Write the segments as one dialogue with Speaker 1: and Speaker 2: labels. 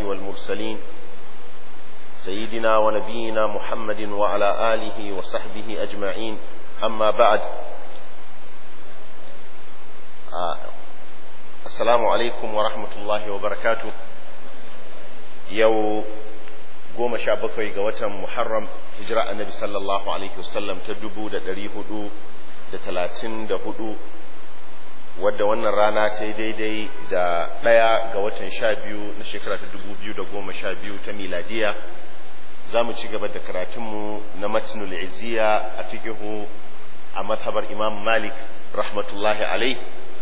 Speaker 1: والمرسلين سيدنا ونبينا محمد وعلى آله وصحبه أجمعين أما بعد آه السلام عليكم ورحمة الله وبركاته يو goma sha bakwai ga watan Muharram hijira annabi sallallahu alaihi wasallam ta dubu da ɗari hudu da talatin da hudu wadda wannan rana ta yi daidai da ɗaya ga watan sha biyu na shekara ta dubu biyu da goma sha biyu ta miladiya za mu ci gaba da karatunmu na matnul izziya a fikihu a mazhabar imam malik rahmatullahi alai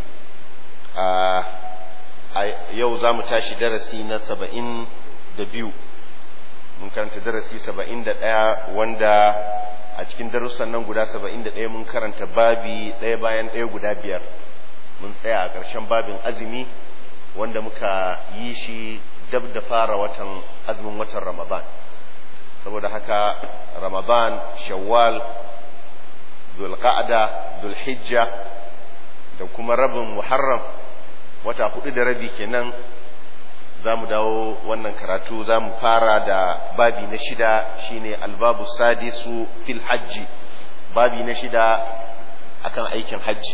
Speaker 1: a yau za mu tashi darasi na saba'in da biyu mun karanta darasi saba'in da ɗaya wanda a cikin darussan nan guda saba'in da ɗaya mun karanta babi ɗaya bayan ɗaya guda biyar mun tsaya a ƙarshen babin azumi wanda muka yi shi dab da fara watan azumin watan ramadan saboda haka ramadan shawwal zulqa'da zulhijja da kuma rabin muharram wata hudu da rabi kenan za mu dawo wannan karatu za mu fara da babi na shida shine albabu sadisu fil hajji babi na shida akan aikin hajji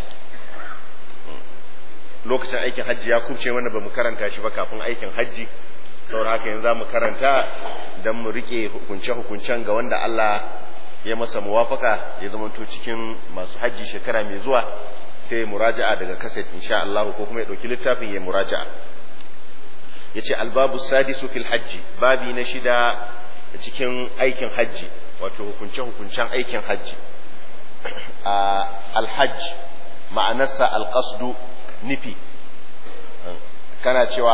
Speaker 1: lokacin aikin hajji ya kubce mana ba mu karanta shi ba kafin aikin hajji saboda haka yanzu za mu karanta don mu rike hukunce-hukuncen ga wanda Allah ya masa muwafaka ya zamanto cikin masu hajji shekara mai zuwa sai muraja'a daga kaset insha Allah ko kuma ya ɗauki littafin ya muraja'a ya ce albabu sadisu fil hajji babi na shida cikin aikin hajji wato hukunce-hukuncen aikin hajji alhajj ma'anarsa alƙasdu nufi kana cewa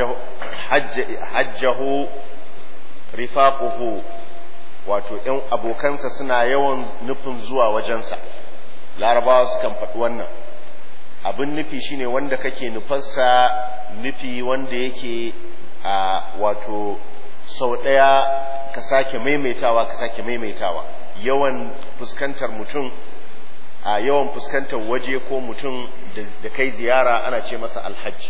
Speaker 1: hajjahu rifaquhu wato ‘yan abokansa suna yawan nufin zuwa wajensa larabawa sukan faɗi wannan abin nufi shine wanda kake nufarsa nufi wanda yake a wato sau ɗaya ka sake maimaitawa ka sake maimaitawa yawan fuskantar mutum a yawan fuskantar waje ko mutum da kai ziyara ana ce masa alhaji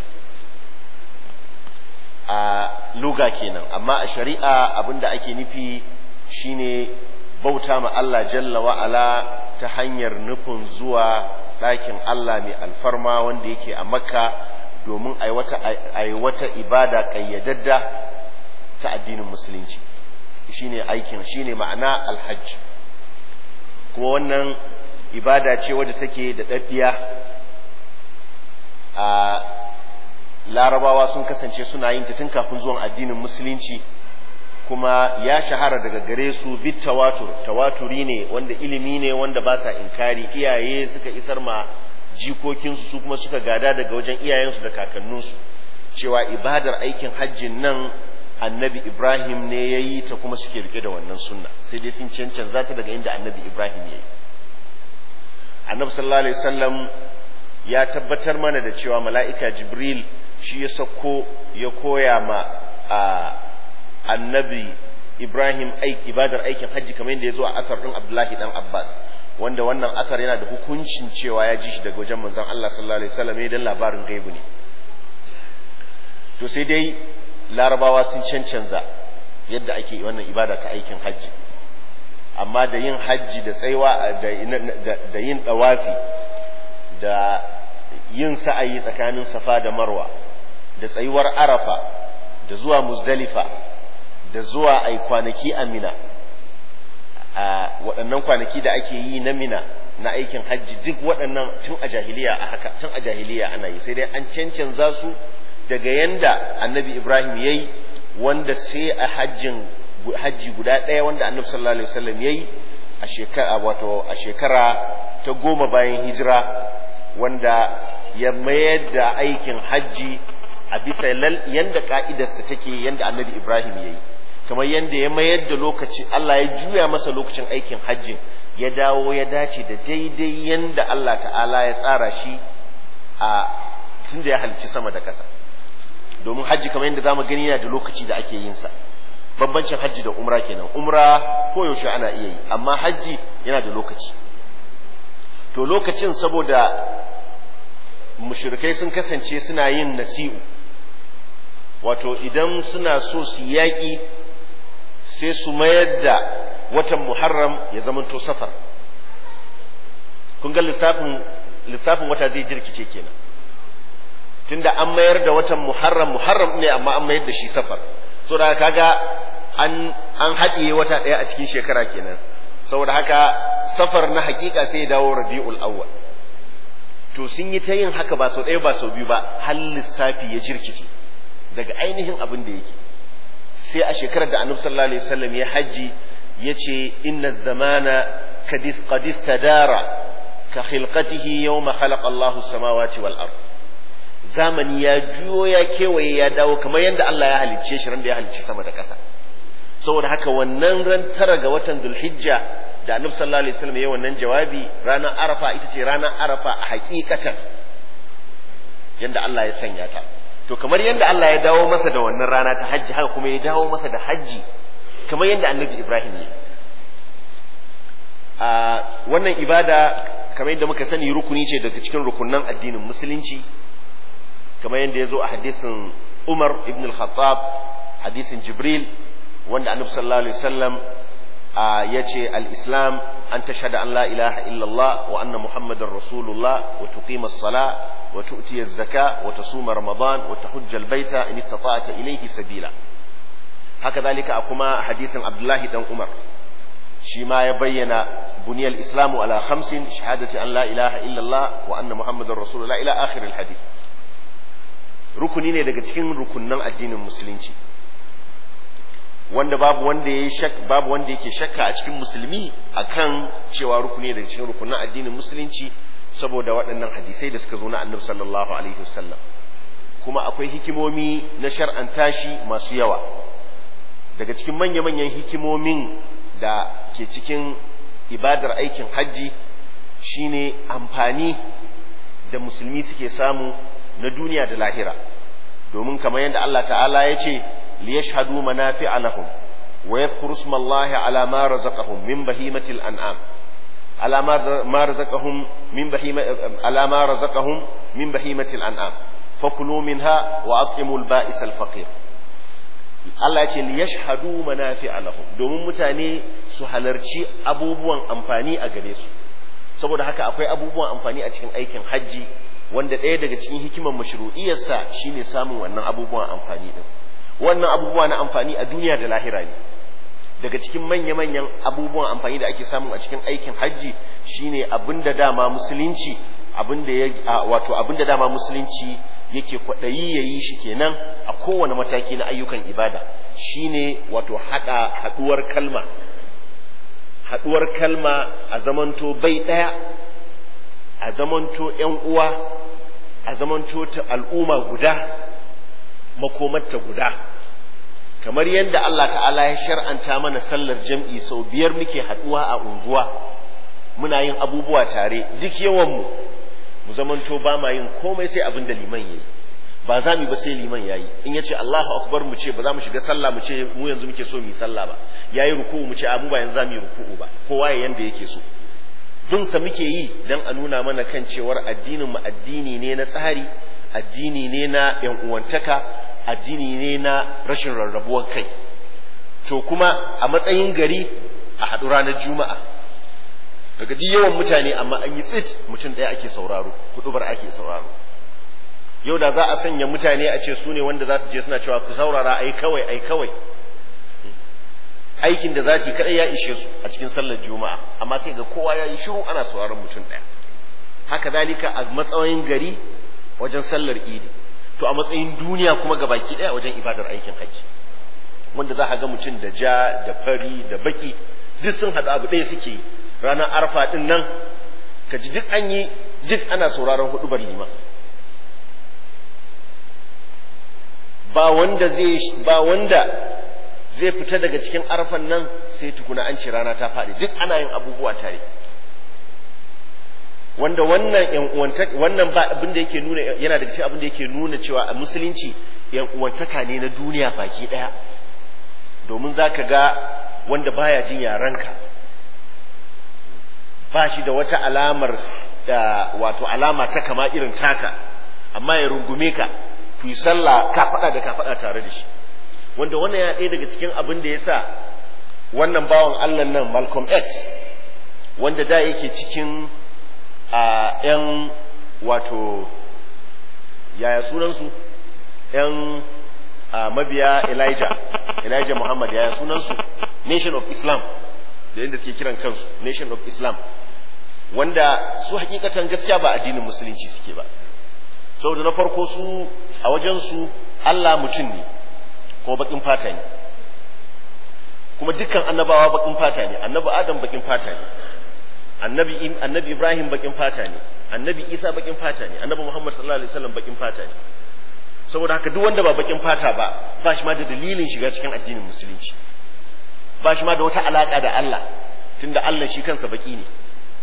Speaker 1: a luga kenan amma a shari'a abinda ake nufi shine bauta ma Allah jalla wa'ala ta hanyar nufin zuwa ɗakin Allah mai alfarma wanda yake a makka domin a yi wata ibada ƙayyadadda ta addinin musulunci shine aikin shine ma'ana alhajj kuma wannan ibada ce wadda take da ɗaɗɗiya a larabawa sun kasance suna yin ta tun kafin zuwan addinin musulunci kuma ya shahara daga gare su bit tawatur tawaturi ne wanda ilimi ne wanda ba sa inkari iyaye suka isar ma jikokinsu su kuma suka gada daga wajen iyayensu da kakanninsu cewa ibadar aikin hajjin nan annabi ibrahim ne ya yi ta kuma suke rike da wannan sunna sai dai sun cancanza ta daga inda annabi ibrahim ya yi annabi sallallahu alaihi wasallam ya tabbatar mana da cewa mala'ika jibril shi ya sako ya koya ma a annabi ibrahim aik ibadar aikin hajji kamar yadda ya zo a asar din abdullahi dan abbas wanda wannan asar yana da hukuncin cewa ya ji shi daga wajen manzon Allah sallallahu alaihi wasallam dan labarin gaibu ne to sai dai larabawa sun cancanza yadda ake wannan ibada ta aikin hajji amma da yin hajji da tsaiwa da yin dawafi da yin sa'ayi tsakanin safa da marwa da tsayuwar arafa da zuwa muzdalifa da zuwa ai kwanaki a mina a waɗannan kwanaki da ake yi na mina na aikin hajji duk waɗannan tun a jahiliya a haka tun a jahiliya ana yi sai dai an cancanza su daga yanda annabi ibrahim ya yi wanda sai a hajjin hajji guda ɗaya wanda annabi sallallahu alaihi wasallam ya yi a shekara wato a shekara ta goma bayan hijira wanda ya mayar da aikin hajji a bisa yanda ka'idarsa take yanda annabi ibrahim ya yi kamar yadda ya mayar da lokaci Allah ya juya masa lokacin aikin hajjin ya dawo ya dace da daidai yanda Allah ta'ala ya tsara shi a tun da ya halicci sama da ƙasa domin hajji kamar yadda zamu gani yana da lokaci da ake yin sa bambancin hajji da umra kenan umra ko yaushe ana iya yi amma hajji yana da lokaci to lokacin saboda mushrikai sun kasance suna yin nasi'u wato idan suna so su yaƙi sai su mayar da watan muharram ya zamanto safar kun ga lissafin lissafin wata zai jirkice kenan tunda an mayar da watan muharram muharram ne amma an mayar da shi safar so da kaga an an haɗiye wata ɗaya a cikin shekara kenan saboda haka safar na hakika sai ya dawo rabi'ul awwal to sun yi ta yin haka ba sau ɗaya ba sau biyu ba har lissafi ya jirkice daga ainihin abin da yake sai a shekarar da annabi sallallahu alaihi wasallam ya haji yace inna zamana kadis qadis tadara ka khilqatihi yawma khalaqa Allahu samawati wal ard zamani ya juyo ya kewaye ya dawo kamar yadda Allah ya halicce shi ran da ya halicce sama da ƙasa saboda haka wannan ran tara ga watan Dhulhijja da Annabi sallallahu alaihi wasallam ya wannan jawabi ranar Arafa ita ce ranar Arafa a hakikatan yadda Allah ya sanya ta to kamar yadda Allah ya dawo masa da wannan rana ta hajji haka kuma ya dawo masa da hajji kamar yadda Annabi Ibrahim ya a wannan ibada kamar yadda muka sani rukuni ce daga cikin rukunan addinin musulunci kamar yadda ya zo a hadisin Umar ibn al-Khattab hadisin Jibril wanda Annabi sallallahu alaihi wasallam ya ce al-Islam an tashhada an la ilaha illallah wa anna muhammadar rasulullah wa tuqima as-sala wa tu'ti az-zaka wa tasuma ramadan wa tahujja al-baita in istata'ta ilayhi sabila haka zalika a kuma hadisin Abdullahi dan Umar shi ma ya bayyana buniyar islamu ala khamsin shahadati an la ilaha illallah wa anna muhammadar rasulullah ila akhir al-hadith rukuni ne daga cikin rukunnan addinin musulunci wanda babu wanda ya shak babu wanda yake shakka a cikin musulmi akan cewa rukuni daga cikin rukunnan addinin musulunci saboda waɗannan hadisai da suka zo na annabi sallallahu alaihi wasallam kuma akwai hikimomi na shar'anta shi masu yawa daga cikin manya-manyan hikimomin da ke cikin ibadar aikin hajji shine amfani da musulmi suke samu na duniya da lahira domin kamar yadda Allah ta'ala ya ce liyashhadu manafi'a lahum wa yadhkuru ismallahi ala ma razaqahum min bahimatil an'am ala ma razaqahum min bahima ala ma razaqahum min bahimatil an'am fakulu minha wa at'imul ba'is al faqir Allah ya ce liyashhadu manafi'a lahum domin mutane su halarci abubuwan amfani a gare su saboda haka akwai abubuwan amfani a cikin aikin hajji wanda ɗaya daga cikin hikimar mashru'iyarsa shine samun wannan abubuwan amfani din wannan abubuwa na amfani a duniya da lahira ne daga cikin manya-manyan abubuwan amfani da ake samu a cikin aikin hajji shine abinda dama musulunci abinda ya wato abinda dama musulunci yake kwaɗayi ya yi shi kenan a kowane mataki na ayyukan ibada shine wato haɗa haɗuwar kalma haɗuwar kalma a zamanto bai ɗaya a zamanto ‘yan uwa a zamanto ta al'umma guda makomarta guda kamar yadda Allah ta'ala ya shar'anta mana sallar jam'i sau biyar muke haɗuwa a unguwa muna yin abubuwa tare duk yawanmu mu zamanto ba ma yin komai sai abin da liman ya yi ba za mu ba sai liman ya yi in ya ce Allahu akbar mu ce ba za mu shiga sallah mu ce mu yanzu muke so mu yi sallah ba ya yi ruku'u mu ce a mu ba yanzu za mu yi ruku'u ba kowa ya yanda yake so bin sa muke yi dan a nuna mana kan cewar addinin mu addini ne na tsari addini ne na yan uwantaka addini ne na rashin rarrabuwar kai to kuma a matsayin gari a haɗu ranar juma'a daga duk yawan mutane amma an yi tsit mutum ɗaya ake sauraro kuɗubar ake sauraro yau da za a sanya mutane a ce su ne wanda za su je suna cewa ku saurara ai kawai ai kawai aikin da za su yi kaɗai ya ishe su a cikin sallar juma'a amma sai ga kowa ya yi shiru ana sauraron mutum ɗaya haka zalika a matsayin gari wajen sallar idi to a matsayin duniya kuma ga baki ɗaya wajen ibadar aikin haji wanda za a ga mutum da ja da fari da baki duk sun haɗu abu ɗaya suke yi ranar arfa ɗin nan ka ji duk an yi duk ana sauraron hudubar liman ba wanda zai ba wanda zai fita daga cikin arfan nan sai tukuna an ce rana ta faɗi duk ana yin abubuwa tare wanda wannan yan uwantaka wannan ba abin da yake nuna yana daga cikin abin da yake nuna cewa a musulunci yan uwantaka ne na duniya baki daya domin zaka ga wanda baya jin yaranka ba shi da wata alamar da wato alama ta kama irin taka amma ya rungume ka ku yi sallah kafaɗa da kafaɗa tare da shi wanda wannan ya ɗaya daga cikin abin da ya sa wannan bawan Allah nan Malcolm X wanda da yake cikin a ‘yan wato yaya sunansu ‘yan mabiya Elijah Elijah Muhammad yaya sunansu Nation of Islam da yadda suke kiran kansu Nation of Islam wanda su hakikatan gaskiya ba addinin musulunci suke ba saboda na farko su a wajensu Allah mutum ne kuma bakin fata ne kuma dukkan annabawa bakin fata ne annabi Adam bakin fata ne annabi annabi Ibrahim bakin fata ne annabi Isa bakin fata ne annabi Muhammad sallallahu alaihi wasallam bakin fata ne saboda haka duk wanda ba bakin fata ba ba shi ma da dalilin shiga cikin addinin musulunci ba shi ma da wata alaka da Allah tunda Allah shi kansa baki ne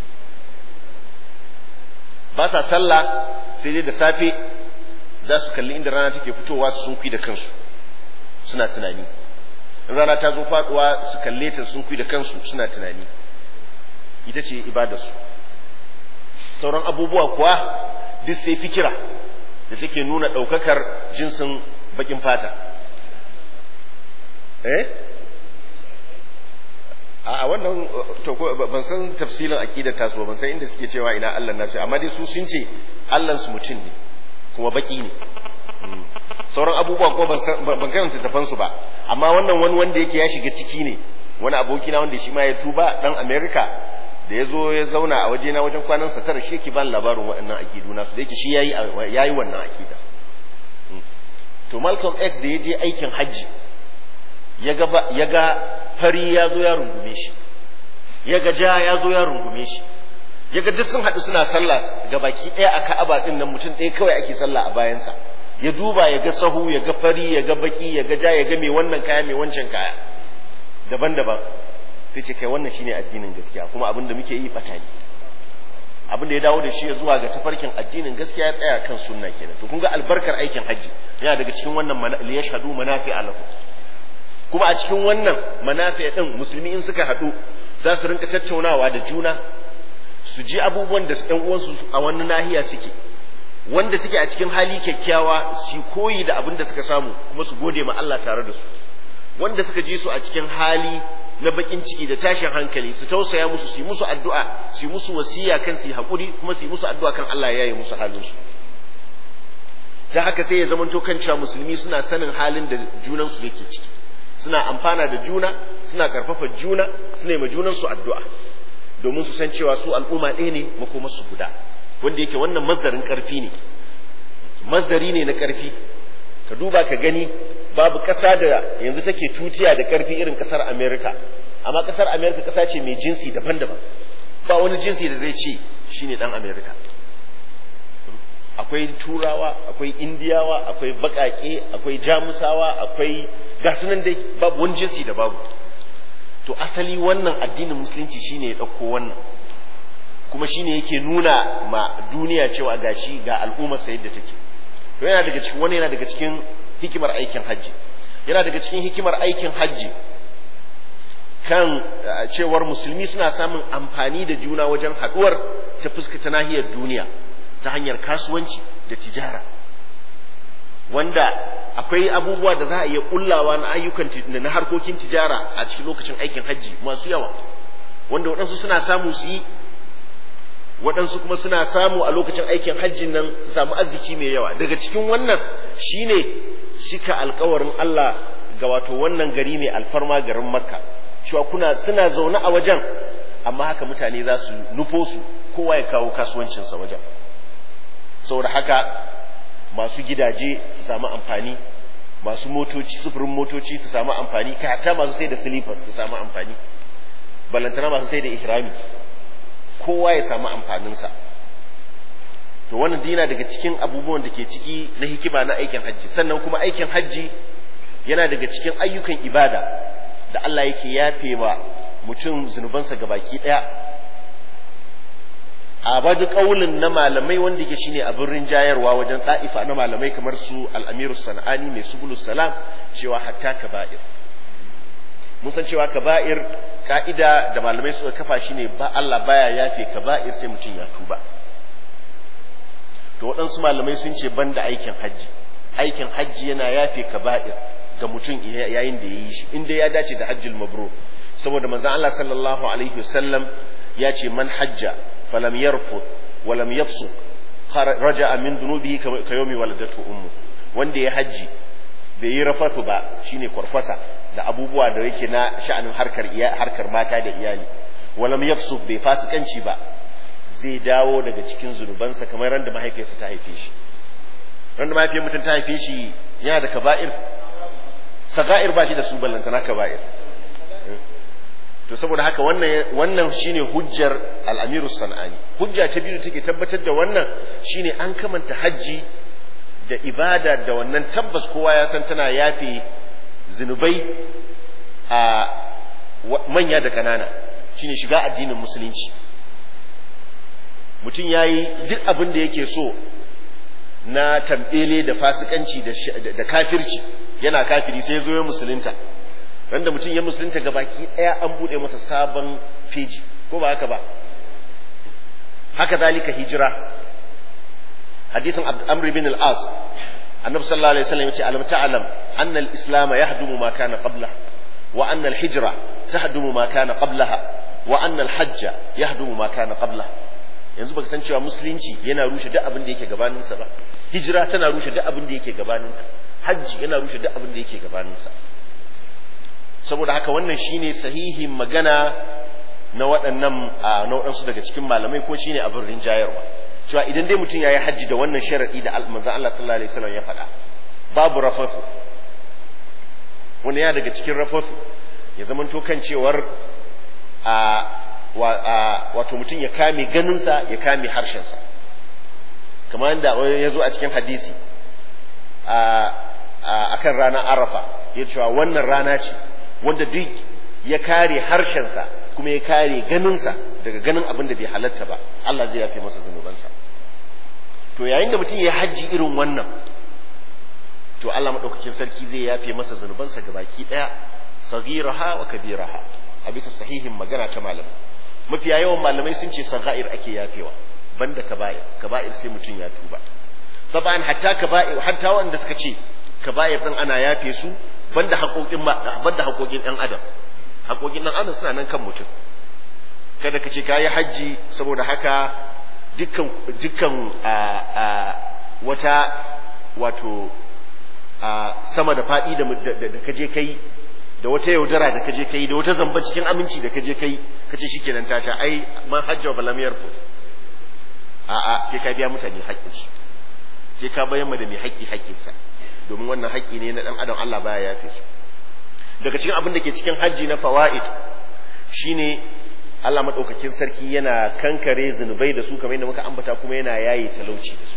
Speaker 1: ba sa sallah sai dai da safe za su kalli inda rana take fitowa su sun da kansu suna tunani in rana ta zo faduwa su kalle ta sun da kansu suna tunani ita ce ibadarsu sauran abubuwa kuwa duk sai fikira da take nuna ɗaukakar jinsin bakin fata eh a wannan to ban san tafsilin aqidar tasu ban san inda suke cewa ina Allah nasu amma dai su sun ce Allah su mutum ne kuma baki ne sauran abubuwa ko ban ban karanta tafan su ba amma wannan wani wanda yake ya shiga ciki ne wani aboki na wanda shi ma ya tuba dan America da ya zo ya zauna a waje na wajen kwanan sa tara shi yake ban labarin waɗannan akidu nasu da yake shi yayi yayi wannan akida to Malcolm X da ya je aikin hajji ya ga ya ga fari ya zo ya rungume shi ya ga ja ya zo ya rungume shi ya ga duk sun haɗu suna sallah ga baki ɗaya a ka'aba ɗin nan mutum ɗaya kawai ake sallah a bayansa ya duba ya ga sahu ya ga fari ya ga baki ya ga ja ya ga mai wannan kaya mai wancan kaya daban-daban sai ce kai wannan shine addinin gaskiya kuma abin da muke yi bata ne abin da ya dawo da shi ya zuwa ga tafarkin addinin gaskiya ya tsaya kan sunna kenan to kun ga albarkar aikin hajji yana daga cikin wannan liyashhadu manafi'a lakum kuma a cikin wannan manafi ɗin musulmi in suka haɗu za su rinka tattaunawa da juna su ji abubuwan da ƴan uwansu a wannan nahiya suke wanda suke a cikin hali kyakkyawa su koyi da abin da suka samu kuma su gode ma Allah tare da su wanda suka ji su a cikin hali na bakin ciki da tashin hankali su tausaya musu su yi musu addu'a su yi musu wasiya kan su yi haƙuri kuma su yi musu addu'a kan Allah ya yi musu halin su da haka sai ya zamanto kan cewa musulmi suna sanin halin da junansu yake ciki suna amfana da juna suna karfafa juna suna yi ma junansu addu'a domin su san cewa su al'umma ɗaya ne makomarsu guda wanda yake wannan masdarin ƙarfi ne masdari ne na ƙarfi ka duba ka gani babu ƙasa da yanzu take tutiya da ƙarfi irin ƙasar amerika amma ƙasar amerika ƙasa ce mai jinsi daban-daban ba wani jinsi da zai ce shine ɗan amerika akwai turawa akwai indiyawa akwai baƙaƙe akwai jamusawa akwai ga sunan dai babu wani jinsi da babu to asali wannan addinin musulunci shine ya ɗauko wannan kuma shine yake nuna ma duniya cewa gashi ga al'ummar sa yadda take to yana daga cikin wani yana daga cikin hikimar aikin hajji yana daga cikin hikimar aikin hajji kan cewar musulmi suna samun amfani da juna wajen haɗuwar ta fuskata nahiyar duniya ta hanyar kasuwanci da tijara wanda akwai abubuwa da za a iya kullawa na ayyukan na harkokin tijara a cikin lokacin aikin hajji masu yawa wanda waɗansu suna samu su yi waɗansu kuma suna samu a lokacin aikin hajjin nan su samu arziki mai yawa daga cikin wannan shine shika alkawarin Allah ga wato wannan gari mai alfarma garin makka cewa kuna suna zaune a wajen amma haka mutane za su nufo su kowa ya kawo kasuwancinsa wajen saboda haka masu gidaje su samu amfani masu motoci sufurin motoci su samu amfani kai hatta masu sai da silifas su samu amfani balantana masu sai da ihrami kowa ya samu amfaninsa to wannan dina daga cikin abubuwan da ke ciki na hikima na aikin hajji sannan kuma aikin hajji yana daga cikin ayyukan ibada da Allah yake yafe wa mutum zunubansa gabaki daya a badu kaulin na malamai wanda yake shine abin rinjayarwa wajen ta'ifa na malamai kamar su al-amiru sanani mai subulus salam cewa hatta kaba'ir mun san cewa kaba'ir ka'ida da malamai suka kafa shine ba Allah baya yafe kaba'ir sai mutum ya tuba to waɗansu malamai sun ce banda aikin hajji aikin hajji yana yafe kaba'ir ga mutum yayin da ya yi shi inda ya dace da hajjil mabrur saboda manzon Allah sallallahu alaihi wasallam ya ce man hajja falam yarfud walam yafsuq raja'a min dhunubihi ka yawmi waladatu ummu wanda ya hajji bai yi rafatu ba shine kwarkwasa da abubuwa da yake na sha'anin harkar harkar mata da iyali walam yafsuq bai fasikanci ba zai dawo daga cikin zunubansa kamar randa mahaifiyarsa ta haife shi randa mahaifiyar mutum ta haife shi yana da kaba'ir saga'ir ba shi da su ballantana kaba'ir to saboda haka wannan wannan shine hujjar al-Amiru Sanani hujja ta biyu take tabbatar da wannan shine an kamanta hajji da ibada da wannan tabbas kowa ya san tana yafe zinubai a manya da kanana shine shiga addinin musulunci mutum yayi duk abin da yake so na tambele da fasikanci da kafirci yana kafiri sai ya zo ya musulunta randa mutum ya musulunta ga baki ɗaya an buɗe masa sabon feji ko ba haka ba haka zalika hijira hadisin amr bin al-as annabi sallallahu alaihi wasallam yace alam ta'lam anna al-islam yahdumu ma kana qabla wa anna al-hijra tahdumu ma kana qablaha wa anna al-hajja yahdumu ma kana qabla yanzu baka san cewa musulunci yana rushe duk abin da yake gabaninsa ba hijira tana rushe duk abin da yake gabaninta hajji yana rushe duk abin da yake gabaninsa saboda haka wannan shine sahihin magana na waɗannan na waɗansu daga cikin malamai ko shine abin rinjayarwa cewa idan dai mutum yayi hajji da wannan sharadi da manzo Allah sallallahu alaihi wasallam ya faɗa babu rafafu wanda ya daga cikin rafafu ya zama to kan cewar a wato mutum ya kame ganinsa ya kame harshensa kamar yadda ya zo a cikin hadisi a kan ranar arafa ya cewa wannan rana ce wanda duk ya kare harshensa kuma ya kare ganinsa daga ganin abin da bai halatta ba Allah zai yafe masa zunubansa to yayin da mutum ya hajji irin wannan to Allah maɗaukakin sarki zai yafe masa zunubansa ga baki ɗaya sagiraha wa kabiraha a bisa sahihin magana ta malamai mafiya yawan malamai sun ce saga'ir ake yafewa banda kaba'ir kaba'ir sai mutum ya tuba taban hatta kaba'ir hatta wanda suka ce kaba'ir din ana yafe su banda haƙoƙin banda haƙoƙin ɗan adam haƙoƙin ɗan adam suna nan kan mutum kada ka ce kayi hajji saboda haka dukkan dukkan a a wata wato a sama da faɗi da da kaje kai da wata yaudara da kaje kai da wata zamba cikin aminci da kaje kai kace shikenan ta sha ai man hajja wa balam yarfu a a sai ka biya mutane haƙƙin su sai ka bayan da mai haƙƙi haƙƙinsa domin wannan haƙƙi ne na dan adam Allah baya yafe su daga cikin abin da ke cikin hajji na fawaid shine Allah madaukakin sarki yana kankare zunubai da su kamar yadda muka ambata kuma yana yayi talauci da su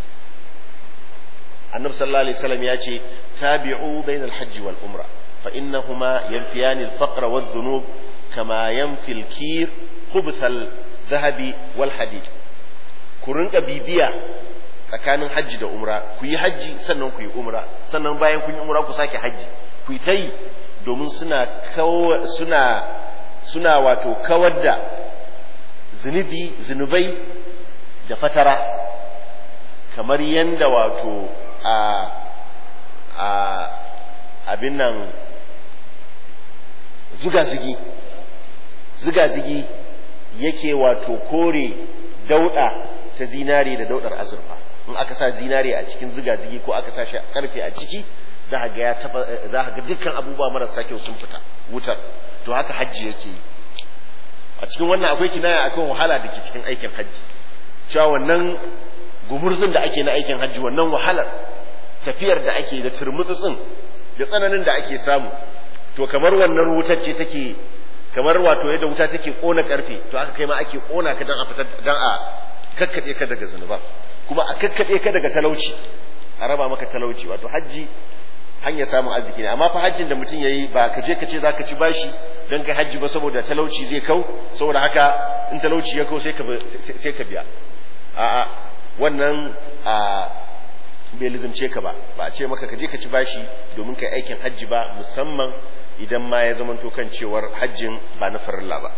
Speaker 1: annabi sallallahu alaihi wasallam ya ce tabi'u bainal hajji wal umra فإنهما ينفيان الفقر والذنوب كما ينفي الكير خبث الذهب والحديد كورنك بيبيا tsakanin hajji da umra ku yi hajji sannan ku yi umra sannan bayan kun yi umra ku sake hajji ku yi ta yi domin suna suna suna wato kawar da zunubi zunubai da fatara kamar yanda wato a a abin nan zuga-zugi zuga-zugi yake wato kore dauda ta zinare da daudar azurfa in aka sa zinare a cikin zuga-zugi ko aka sa shi karfe a ciki za a ga ya taba za a ga dukkan abubuwa marasa kyau sun fita wutar to haka hajji yake yi a cikin wannan akwai kinaya akan wahala da ke cikin aikin hajji cewa wannan gumurzun da ake na aikin hajji wannan wahalar tafiyar da ake da turmutsutsin da tsananin da ake samu to kamar wannan wutar ce take kamar wato yadda wuta take kona karfe to aka kai ma ake kona ka dan a fitar dan a kakkade ka daga zunuba kuma a kakkade ka daga talauci a raba maka talauci wato hajji hanyar samun arziki ne amma fa hajjin da mutum yayi ba ka je ka ce zaka ci bashi dan kai hajji ba saboda talauci zai kau saboda haka in talauci ya kau sai ka sai ka biya a'a wannan a bai lizimce ka ba ba a ce maka ka je ka ci bashi domin kai aikin hajji ba musamman idan ma ya zamanto kan cewar hajjin ba na farilla ba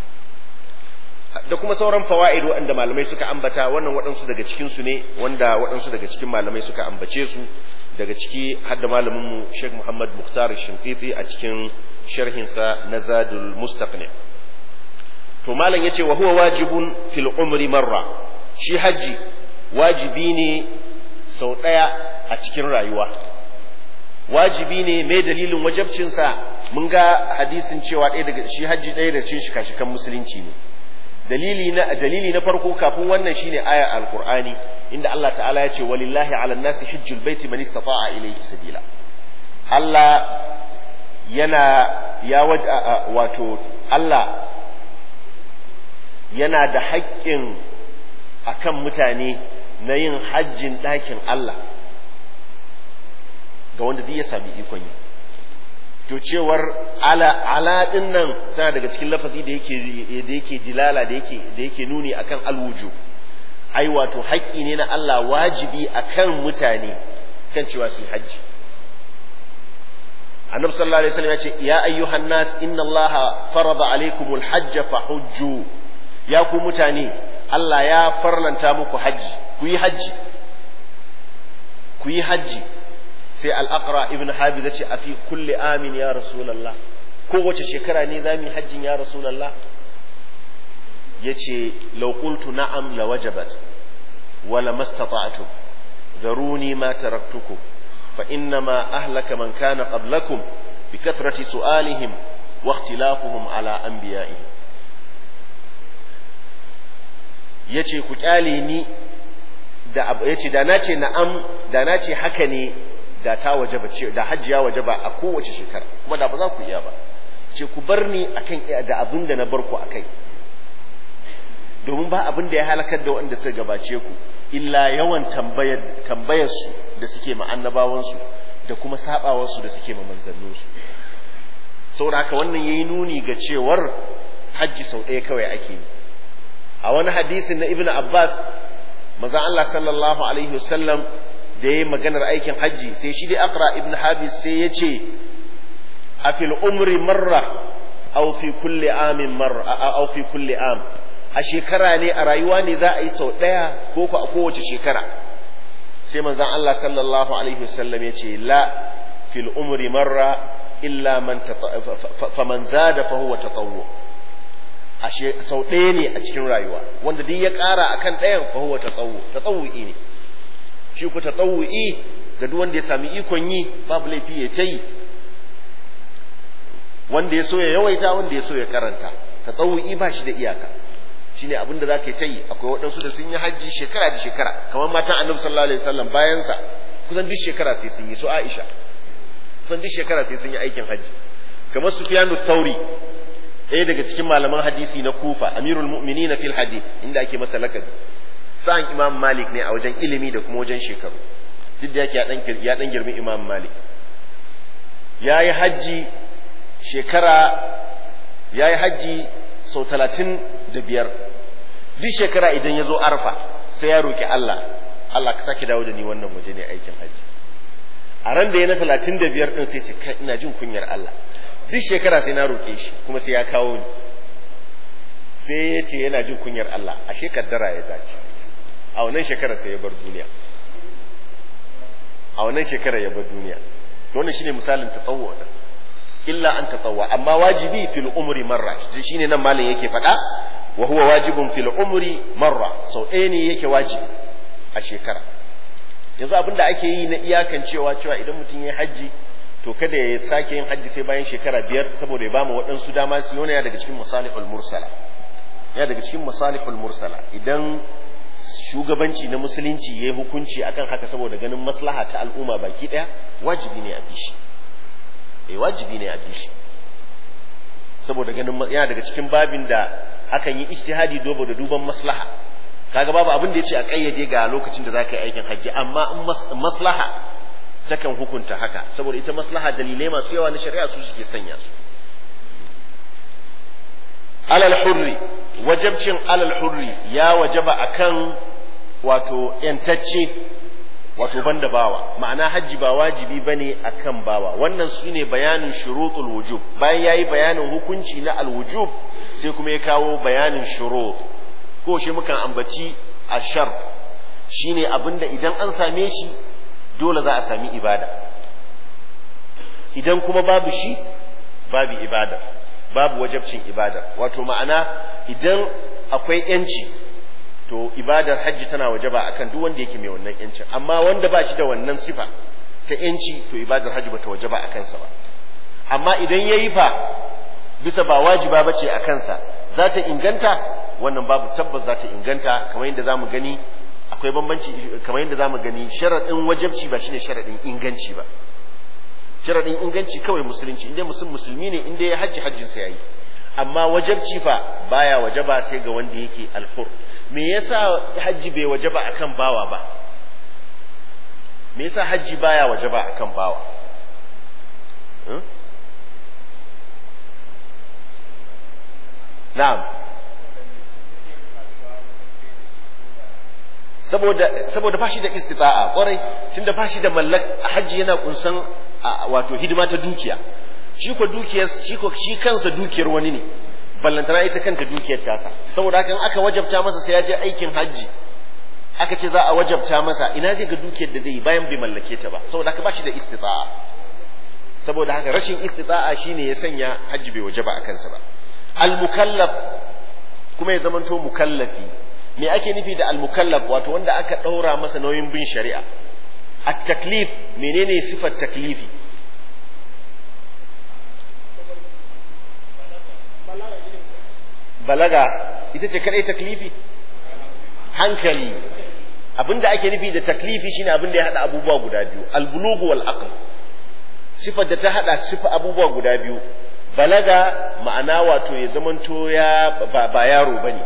Speaker 1: da kuma sauran fawaid waɗanda malamai suka ambata wannan waɗansu daga cikin su ne wanda waɗansu daga cikin malamai suka ambace su daga ciki hadda malamin mu Sheikh Muhammad Mukhtar Shinqiti a cikin sharhinsa na Zadul Mustaqni to malam yace wa huwa wajibun fil umri marra shi haji wajibi ne sau ɗaya a cikin rayuwa wajibi ne mai dalilin wajabcinsa mun ga hadisin cewa ɗaya daga shi hajji ɗaya da cikin shika-shikan musulunci ne dalili na dalili na farko kafin wannan shine aya alqur'ani inda Allah ta'ala ya ce walillahi 'ala nasi hajjul baiti man istata'a ilayhi sabila Allah yana ya waja wato Allah yana da haƙƙin akan mutane na yin hajjin ɗakin Allah ga wanda zai ya sami ikon yi to cewar ala ala din nan tana daga cikin lafazi da yake da yake dilala da yake da yake nuni akan alwuju ai wato haƙƙi ne na Allah wajibi akan mutane kan cewa su hajji annabi sallallahu alaihi wasallam ya ce ya ayyuhan nas inna allaha farada alaikumul hajj fahujju ya ku mutane Allah ya farlanta muku hajji ku yi hajji ku yi hajji sai al'aqra ibn habib ya ce a fi kulle amin ya rasulallah kowace shekara ne za mu yi hajjin ya rasulallah ya ce laukultu na'am la wajabat wala mastata'tu zaruni ma taraktukum fa innama ahlaka man kana qablakum bi kathrati su'alihim wa ikhtilafuhum ala anbiya'ihim yace ku kyale ni da yace da nace na'am da nace haka ne da ta wajaba ce da hajjiya wajaba a kowace shekara kuma da ba za ku iya ba ce ku bar ni akan da abin da na bar ku akai domin ba abin da ya halakar da wanda suka gabace ku illa yawan tambayar tambayar su da suke ma annabawan su da kuma sabawar su da suke ma manzannin su saboda haka wannan yayi nuni ga cewar hajji sau ɗaya kawai ake yi a wani hadisin na ibnu abbas manzon Allah sallallahu alaihi wasallam da ya maganar aikin hajji sai shi dai akra ibn habis sai ya ce a fil umri marra aw fi kulli amin marra aw fi kulli am a shekara ne a rayuwa ne za a yi sau ɗaya ko ko a kowace shekara sai manzon Allah sallallahu alaihi wasallam ya ce la fil umri marra illa man faman zada fa huwa tatawwu a sau ɗaya ne a cikin rayuwa wanda duk ya ƙara akan ɗayan fa huwa tatawwu tatawwu'i ne shi ku tatawu'i ga duk wanda ya sami ikon yi babu laifi ya ta yi wanda ya so ya yawaita wanda ya so ya karanta tatawu'i ba shi da iyaka shine abin da zaka ta yi akwai waɗansu da sun yi hajji shekara da shekara kamar matan annabi sallallahu alaihi wasallam bayan sa kusan duk shekara sai sun yi su Aisha kusan duk shekara sai sun yi aikin hajji kamar Sufyanu Thauri ɗaya daga cikin malaman hadisi na Kufa Amirul Mu'minin fil hadith inda ake masa lakabi sa'an imam malik ne a wajen ilimi da kuma wajen shekaru duk da yake ya dan girmi imam malik ya yi hajji shekara ya yi hajji sau talatin da biyar duk shekara idan ya zo arfa sai ya roƙi allah allah ka sake dawo da ni wannan waje ne aikin hajji a ran da ya na talatin da biyar ɗin sai ce kai ina jin kunyar allah duk shekara sai na roƙe shi kuma sai ya kawo ni sai ya ce yana jin kunyar allah ashe kaddara ya dace a wannan shekara sai ya bar duniya a wannan shekara ya bar duniya wannan shine misalin tatawwu da illa an tatawwa amma wajibi fil umri marra shine nan malam yake faɗa wa huwa wajibun fil umri marra sau ɗaya ne yake wajibi a shekara yanzu abin da ake yi na iyakan cewa cewa idan mutum ya hajji to kada ya sake yin hajji sai bayan shekara biyar saboda ya bamu waɗansu dama su yana daga cikin masalihul mursala ya daga cikin masalihul mursala idan shugabanci na musulunci ya yi hukunci akan haka saboda ganin maslaha ta al'umma baki ɗaya wajibi ne a bishi eh wajibi ne a bishi saboda ganin yana daga cikin babin da akan yi ijtihadi dobo da duban maslaha kaga babu abin da ya ce a kayyade ga lokacin da zaka yi aikin hajji amma in maslaha takan hukunta haka saboda ita maslaha dalilai masu yawa na shari'a su suke sanya su alal hurri wajabcin alal hurri ya wajaba akan wato yantacce wato banda bawa ma'ana hajji ba wajibi bane akan bawa wannan shine bayanin shurutul wujub bayan yayi bayanin hukunci na alwujub sai kuma ya kawo bayanin shurut ko shi mukan ambaci ashar shine abinda idan an same shi dole za a sami ibada idan kuma babu shi babu ibada babu wajabcin ibada wato ma'ana idan akwai yanci to ibadar hajji tana wajaba akan duk wanda yake mai wannan yancin amma wanda ba shi da wannan sifa ta yanci to ibadar hajji bata wajaba a kansa ba amma idan yayi fa bisa ba wajiba bace a kansa za ta inganta wannan babu tabbas za ta inganta kamar yadda zamu gani akwai bambanci kamar yadda zamu gani sharadin wajabci ba shine sharadin inganci ba sharadin inganci kawai musulunci inda musulmi musulmi ne inda ya hajji hajjin sa yayi amma wajabci fa baya wajaba sai ga wanda yake alhur me yasa hajji bai wajaba akan bawa ba me yasa hajji baya wajaba akan bawa na'am saboda saboda fashi da istita'a kwarai tunda fashi da mallak hajji yana kunsan wato hidima ta dukiya shi ko dukiyar shi ko shi kansa dukiyar wani ne ballantana ita kanta dukiyar tasa saboda haka aka wajabta masa sai ya je aikin hajji aka ce za a wajabta masa ina zai ga dukiyar da zai yi bayan bai mallake ta ba saboda haka bashi da istita'a saboda haka rashin istita'a shine ya sanya hajji bai wajaba a kansa ba al-mukallaf kuma ya zamanto mukallafi me ake nufi da al-mukallaf wato wanda aka daura masa nauyin bin shari'a at-taklif menene sifar taklifi balaga ita ce kadai taklifi hankali abinda ake nufi da taklifi shine abinda ya hada abubuwa guda biyu al-bulugh wal aql sifar da ta hada sifa abubuwa guda biyu balaga ma'ana wato ya zamanto ya ba, ba yaro bane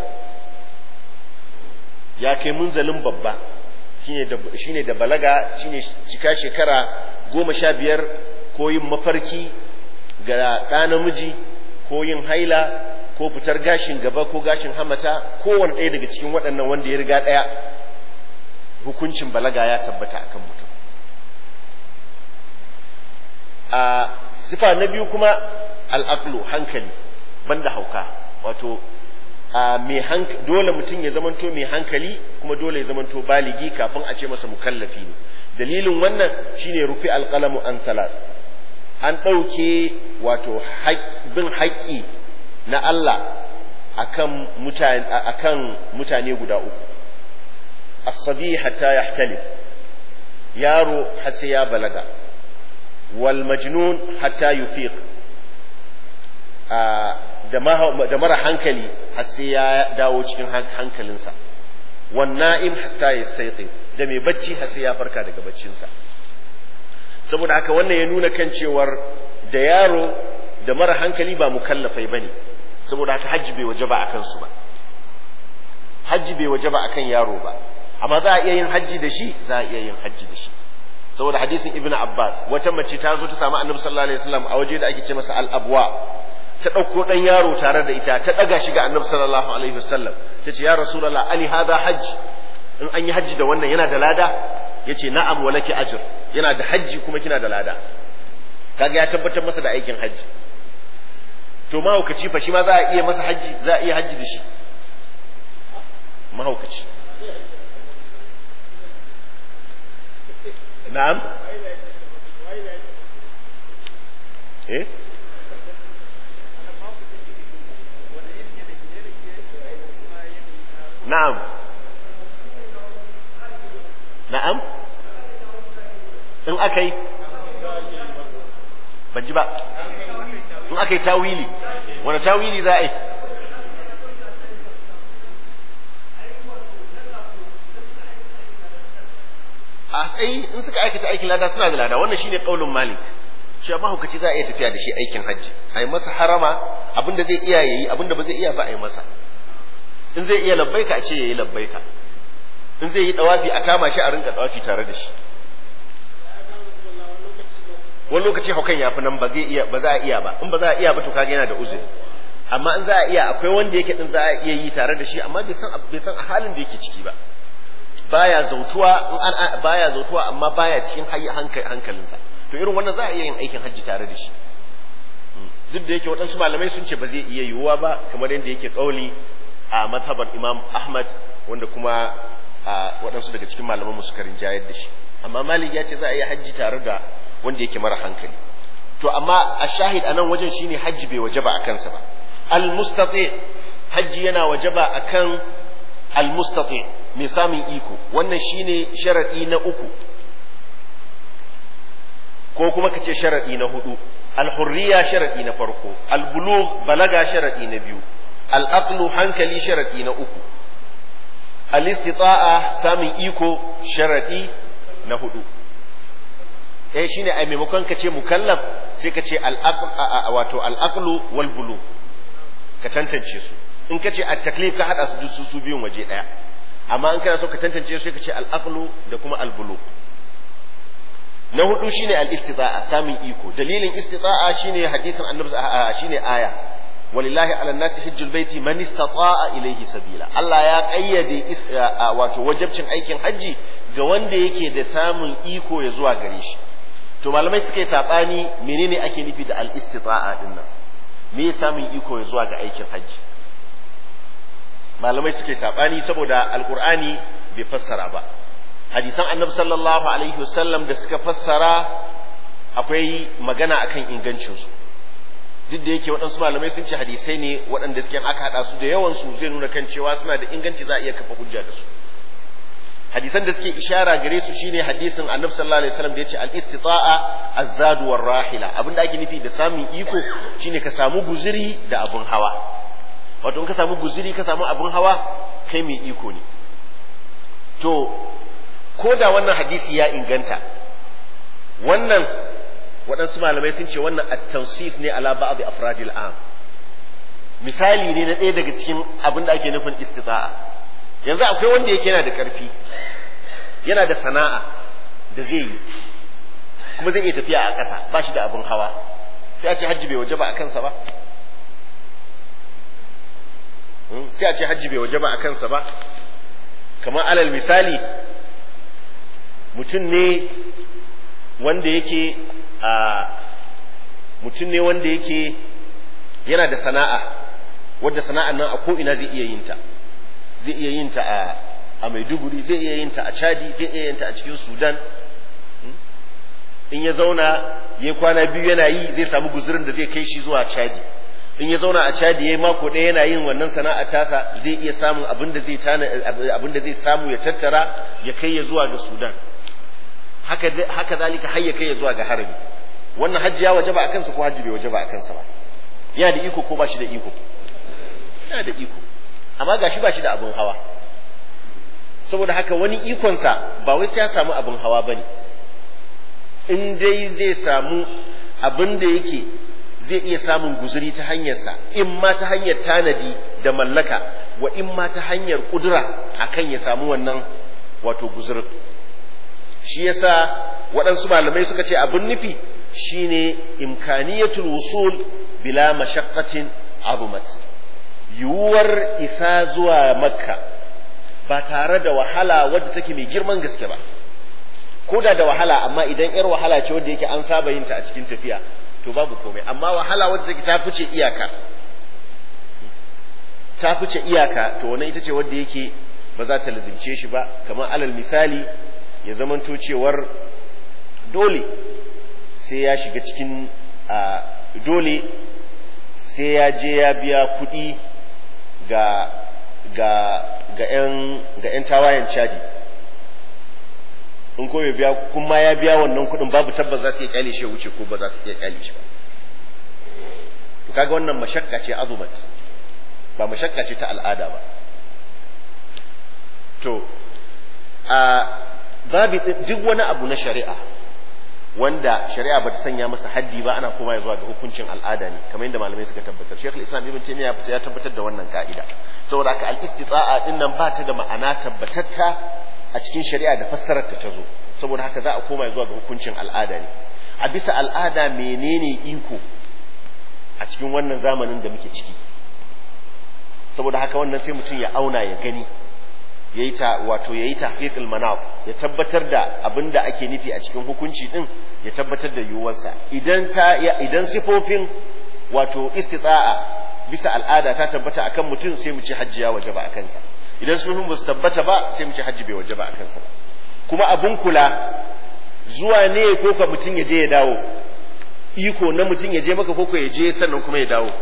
Speaker 1: ya kai munzalin babba shine da shine da balaga shine cika shekara goma sha biyar ko yin mafarki ga ɗa namiji ko yin haila ko fitar gashin gaba ko gashin hamata kowane ɗaya daga cikin waɗannan wanda ya riga ɗaya hukuncin balaga ya tabbata akan mutum a sifa na biyu kuma al'aqlu hankali banda hauka wato a mai dole mutum ya zamanto mai hankali kuma dole ya zamanto baligi kafin a ce masa mukallafi ne dalilin wannan shine rufi alqalamu an salat an ɗauke wato bin haƙƙi na Allah akan mutane akan mutane guda uku as-sabi hatta yahtalif yaro har sai ya balaga wal majnun hatta yufiq da mara hankali har sai ya dawo cikin hankalinsa wan na'im hatta yastayqi da mai bacci har sai ya farka daga baccinsa saboda haka wannan ya nuna kan cewar da yaro da mara hankali ba mukallafai bane saboda haka hajji bai waje ba akan su ba hajji bai waje ba akan yaro ba amma za a iya yin hajji da shi za a iya yin hajji da shi saboda hadisin ibnu abbas wata mace ta zo ta samu annabi sallallahu alaihi wasallam a waje da ake ce masa al-abwa ta ɗauko ɗan yaro tare da ita ta ɗaga shi ga annabi sallallahu alaihi wasallam ta ce ya rasulullah ali hadha hajj in an yi hajji da wannan yana da lada yace na'am walaki ajr yana da hajji kuma kina da lada kaga ya tabbatar masa da aikin hajji to mahaukaci fa shi ma za a iya masa hajji za a iya hajji da shi mahaukaci na'am eh na'am na'am in aka yi ban ji ba in aka yi tawili wani tawili za a yi a tsayi in suka aikata aikin lada suna da lada wannan shine kaulin malik shi amma hukaci za a iya tafiya da shi aikin hajji a yi masa harama abinda zai iya yayi abinda ba zai iya ba a yi masa in zai iya labbaika a ce yayi labbaika in zai yi dawafi a kama shi a rinka dawafi tare da shi wani lokaci haukan ya fi nan ba zai iya ba za a iya ba in ba za a iya ba to kaga yana da uzuri amma in za a iya akwai wanda yake din za a iya yi tare da shi amma bai san bai san halin da yake ciki ba baya zautuwa in an baya zautuwa amma baya cikin hankalinsa to irin wannan za a iya yin aikin hajji tare da shi duk da yake waɗansu malamai sun ce ba zai iya yiwuwa ba kamar yadda yake kauli a mazhabar imam ahmad wanda kuma waɗansu daga cikin malaman suka rinjayar da shi amma malik ya ce za a yi hajji tare da wanda yake mara hankali to amma a shahid a nan wajen shine hajji bai wajaba a kansa ba al-mustati hajji yana wajaba akan al-mustati mai samun iko wannan shine sharadi na uku ko kuma kace sharadi na hudu al-hurriya sharadi na farko al-bulugh balaga sharadi na biyu al-aqlu hankali sharadi na uku al-istita'a samun iko sharadi na hudu eh shine ai maimakon ka ce mukallaf sai ka ce wato al-aqlu wal bulugh ka tantance su in ka ce at-taklif ka hada su duk su biyun waje daya amma in kana so ka tantance su sai ka ce al-aqlu da kuma al-bulugh na hudu shine al-istita'a samun iko dalilin istita'a shine hadisin annabi shine aya walillahi ala nasi hajjul baiti man istata'a ilayhi sabila Allah ya kayyade wato wajibcin aikin haji ga wanda yake da samun iko ya zuwa gare shi to malamai suka yi sabani menene ake nufi da al-istita'a din nan me samun iko ya zuwa ga aikin haji malamai suka yi sabani saboda alqur'ani bai fassara ba hadisan annabi sallallahu alaihi wasallam da suka fassara akwai magana akan ingancinsu duk da yake waɗansu malamai sun ce hadisai ne waɗanda suke aka haɗa su da yawan su zai nuna kan cewa suna da inganci za a iya kafa hujja da su hadisan da suke ishara gare su shine hadisin annabi sallallahu alaihi wasallam da yace al-istita'a az-zadu war rahila abinda ake nufi da samun iko shine ka samu guziri da abun hawa wato in ka samu guziri ka samu abun hawa kai mai iko ne to ko da wannan hadisi ya inganta wannan waɗansu malamai sun ce wannan at-tansis ne ala ba'd afradil am misali ne na ɗaya daga cikin abin da ake nufin istita'a yanzu akwai wanda yake yana da ƙarfi yana da sana'a da zai yi kuma zai iya tafiya a ƙasa ba shi da abin hawa sai a ce hajji bai waje ba a kansa ba sai a ce hajji bai waje ba a kansa ba kamar alal misali mutum ne wanda yake a mutum ne wanda yake yana da sana'a wadda sana'an nan a ko'ina zai iya yin ta zai iya yin ta a a maiduguri zai iya yin ta a chadi zai iya yin ta a cikin sudan in ya zauna ya kwana biyu yana yi zai samu guzurin da zai kai shi zuwa chadi in ya zauna a chadi ya mako ɗaya yana yin wannan sana'a tasa zai iya samun abin da zai tana abin da zai samu ya tattara ya kai ya zuwa ga sudan haka haka zalika har ya kai ya zuwa ga harami wannan hajji ya wajaba a kansa ko hajji bai wajaba a kansa ba yana da iko ko ba shi da iko yana da iko amma gashi ba shi da abin hawa saboda haka wani ikonsa ba wai sai ya samu abin hawa bane in dai zai samu abin da yake zai iya samun guzuri ta hanyarsa in ma ta hanyar tanadi da mallaka wa in ma ta hanyar kudura akan ya samu wannan wato guzurin shi yasa waɗansu malamai suka ce abin nufi shine imkaniyatul wusul bila mashaqqatin azumat yiwuwar isa zuwa makka ba tare da wahala wadda take mai girman gaske ba ko da da wahala amma idan yar wahala ce wadda yake an saba yin ta a cikin tafiya to babu komai amma wahala wadda take ta fice iyaka ta fice iyaka to wannan ita ce wadda yake ba za ta lazimce shi ba kamar alal misali ya zamanto cewar dole sai ya shiga cikin dole sai ya je ya biya kuɗi ga ga ga ƴan ga ƴan tawayen cadi in ko bai biya kuma ya biya wannan kuɗin babu tabbas za su iya kyale shi wuce ko ba za su iya kyale shi ba to kaga wannan mashakka ce azumat ba mashakka ce ta al'ada ba to a babu duk wani abu na shari'a wanda shari'a bata sanya masa haddi ba ana koma zuwa ga hukuncin al'ada ne kamar yadda malamai suka tabbatar Sheikh Islam Ibn Taymiyyah ya tabbatar da wannan ka'ida saboda haka al-istita'a din nan ba ta da ma'ana tabbatatta a cikin shari'a da fassarar ta zo saboda haka za a koma zuwa ga hukuncin al'ada ne a bisa al'ada menene iko a cikin wannan zamanin da muke ciki saboda haka wannan sai mutum ya auna ya gani yayi ta wato yayi tahqiqul manaf ya tabbatar da abinda ake nufi a cikin hukunci din ya tabbatar da yiwuwarsa idan ta idan sifofin wato istita'a bisa al'ada ta tabbata akan mutum sai mu ce hajji ya wajaba a kansa idan sifofin ba su tabbata ba sai mu ce hajji bai wajaba a kansa ba kuma abun kula zuwa ne ko ka mutum ya je ya dawo iko na mutum ya je maka ko ya je sannan kuma ya dawo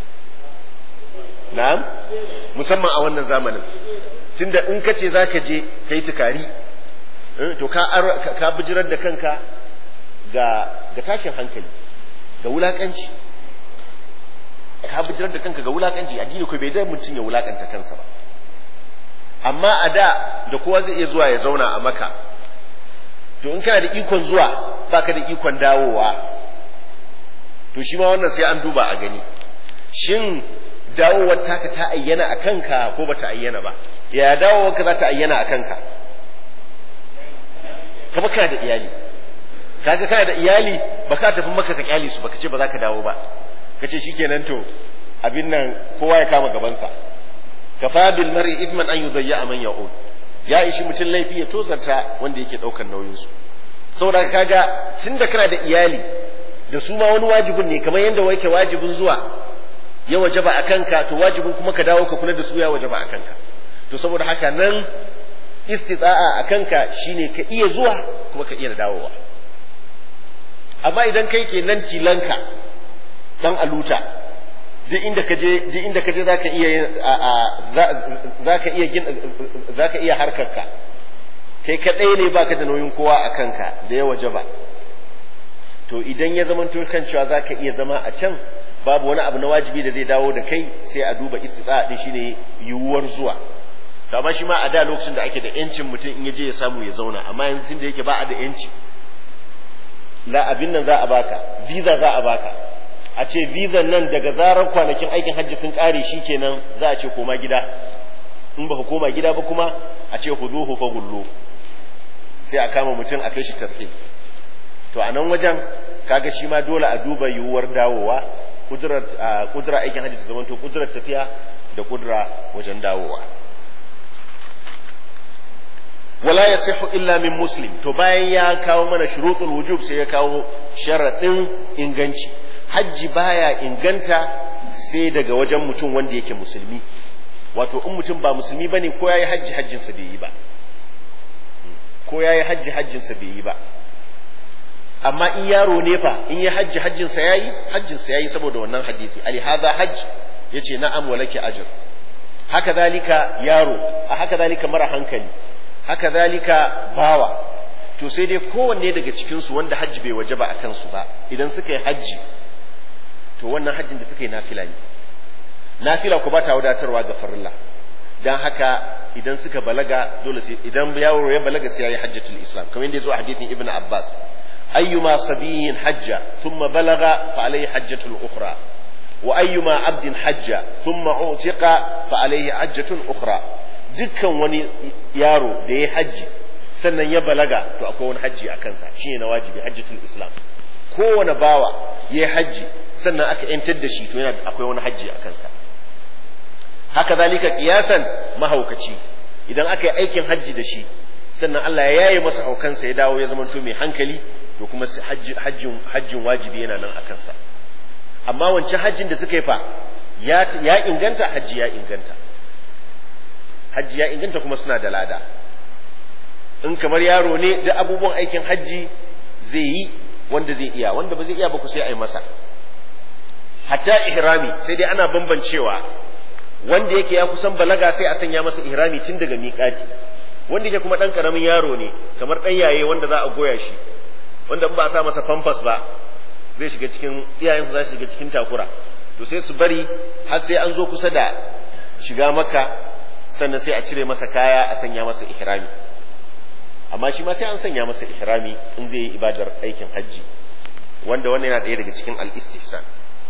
Speaker 1: na'am musamman a wannan zamanin tunda in ka ce zaka je kai tukari to ka ka bijirar da kanka ga ga tashin hankali ga wulakanci ka bijirar da kanka ga wulakanci addini ko bai da mutum ya wulakanta kansa ba amma a da da kowa zai iya zuwa ya zauna a maka to in kana da ikon zuwa baka da ikon dawowa to shi ma wannan sai an duba a gani shin dawowar taka ta ayyana a kanka ko ba ta ayyana ba ya dawowar ka za ta ayyana a kanka kama kana da iyali kaga kana da iyali ba ka tafi maka ka kyale su baka ce ba za ka dawo ba ka ce shikenan to abin nan kowa ya kama gabansa kafa bil mar'i ithman an yudayya man ya'ud ya ishi mutum laifi ya tozarta wanda yake daukar nauyin su saboda kaga tunda kana da iyali da su ma wani wajibin ne kamar yadda wake wajibin zuwa ya wajaba a kanka to wajibin kuma ka dawo ka kula da su ya wajaba a kanka to saboda haka nan istita'a a kanka shine ka iya zuwa kuma ka iya dawowa amma idan kai ke nan tilanka dan aluta duk inda ka je duk inda ka je zaka iya zaka iya zaka iya harkarka kai kadai ne baka da nauyin kowa a kanka da ya wajaba to idan ya zama kan cewa zaka iya zama a can babu wani abu na wajibi da zai dawo da kai sai a duba istita'a din shine yiwuwar zuwa to amma shi ma a da lokacin da ake da yancin mutum in yaje ya samu ya zauna amma yanzu da yake ba a da yanci la abin nan za a baka visa za a baka a ce visa nan daga zarar kwanakin aikin hajji sun kare shi kenan za a ce koma gida in ba koma gida ba kuma a ce huzuhu fa gullu sai a kama mutum a kai shi tarhib to a nan wajen kaga shi ma dole a duba yiwuwar dawowa kudurar kudura aikin hajji ta zamanto kudurar tafiya da kudura wajen dawowa wala yasihu illa min muslim to bayan ya kawo mana shurutul wujub sai ya kawo sharadin inganci hajji baya inganta sai daga wajen mutum wanda yake musulmi wato in mutum ba musulmi bane ko yayi hajji hajjin sa bai yi ba ko yayi hajji hajjin sa bai yi ba amma in yaro ne fa in ya hajji hajjin sa yayi hajjin sa yayi saboda wannan hadisi ali hadha hajj yace na'am walaki ajr haka zalika yaro a haka zalika mara hankali haka zalika bawa to sai dai kowanne daga cikinsu wanda hajji bai waje ba a kansu ba idan suka yi hajji to wannan hajjin da suka yi nafila ne nafila ku ba ta wadatarwa ga farilla dan haka idan suka balaga dole sai idan yaro ya balaga sai ya yi hajjatul islam kamar yadda ya zo a hadithin ibnu abbas ayyuma sabiyin hajja thumma balaga fa alayhi hajjatul ukhra wa ayyuma abdin hajja thumma utiqa fa alayhi hajjatun ukhra dukkan wani yaro da ya hajji sannan ya balaga to akwai wani hajji a kansa shine na wajibi hajjatul islam kowane bawa ya hajji sannan aka yantar da shi to yana akwai wani hajji a kansa haka zalika kiyasan mahaukaci idan aka yi aikin hajji da shi sannan Allah ya yaye masa haukansa ya dawo ya zamanto mai hankali to kuma hajjin hajjin wajibi yana nan a kansa amma wancan hajjin da suka yi fa ya inganta hajji ya inganta hajji ya inganta kuma suna da lada in kamar yaro ne da abubuwan aikin hajji zai yi wanda zai iya wanda ba zai iya ba ku sai a yi masa hatta ihrami sai dai ana bambancewa wanda yake ya kusan balaga sai a sanya masa ihrami tun daga miƙati wanda yake kuma ɗan ƙaramin yaro ne kamar ɗan yaye wanda za a goya shi wanda in ba a sa masa famfas ba zai shiga cikin iyayensa za su shiga cikin takura to sai su bari har sai an zo kusa da shiga maka sannan sai a cire masa kaya a sanya masa ihrami amma shi ma sai an sanya masa ihrami in zai yi ibadar aikin hajji wanda wannan yana ɗaya daga cikin al-istihsan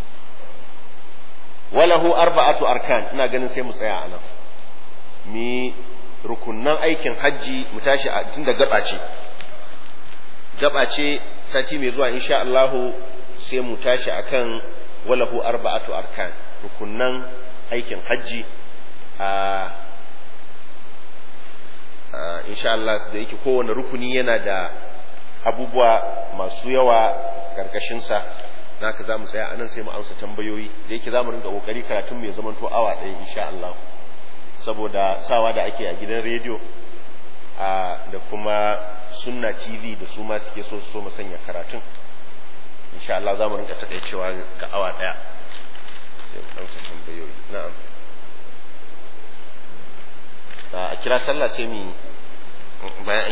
Speaker 1: walahu arba'atu arkan ina ganin sai mu tsaya anan mi rukunnan aikin hajji mu tashi a tunda gaba ce gaba ce sati mai zuwa insha Allah sai mu tashi akan walahu arba'atu arkan rukunnan aikin hajji a insha Allah da yake kowane rukuni yana da abubuwa masu yawa karkashinsa naka za mu tsaya anan sai mu amsa tambayoyi da yake za mu rinka kokari karatun mai zamanto awa ɗaya insha Allah saboda sawa da ake a gidan rediyo da kuma sunna tv da su ma suke so su so mu sanya karatun insha Allah za mu rinka takaicewa ga awa daya sai mu ɗauka tambayoyi na'am a kira sallah sai mu bayan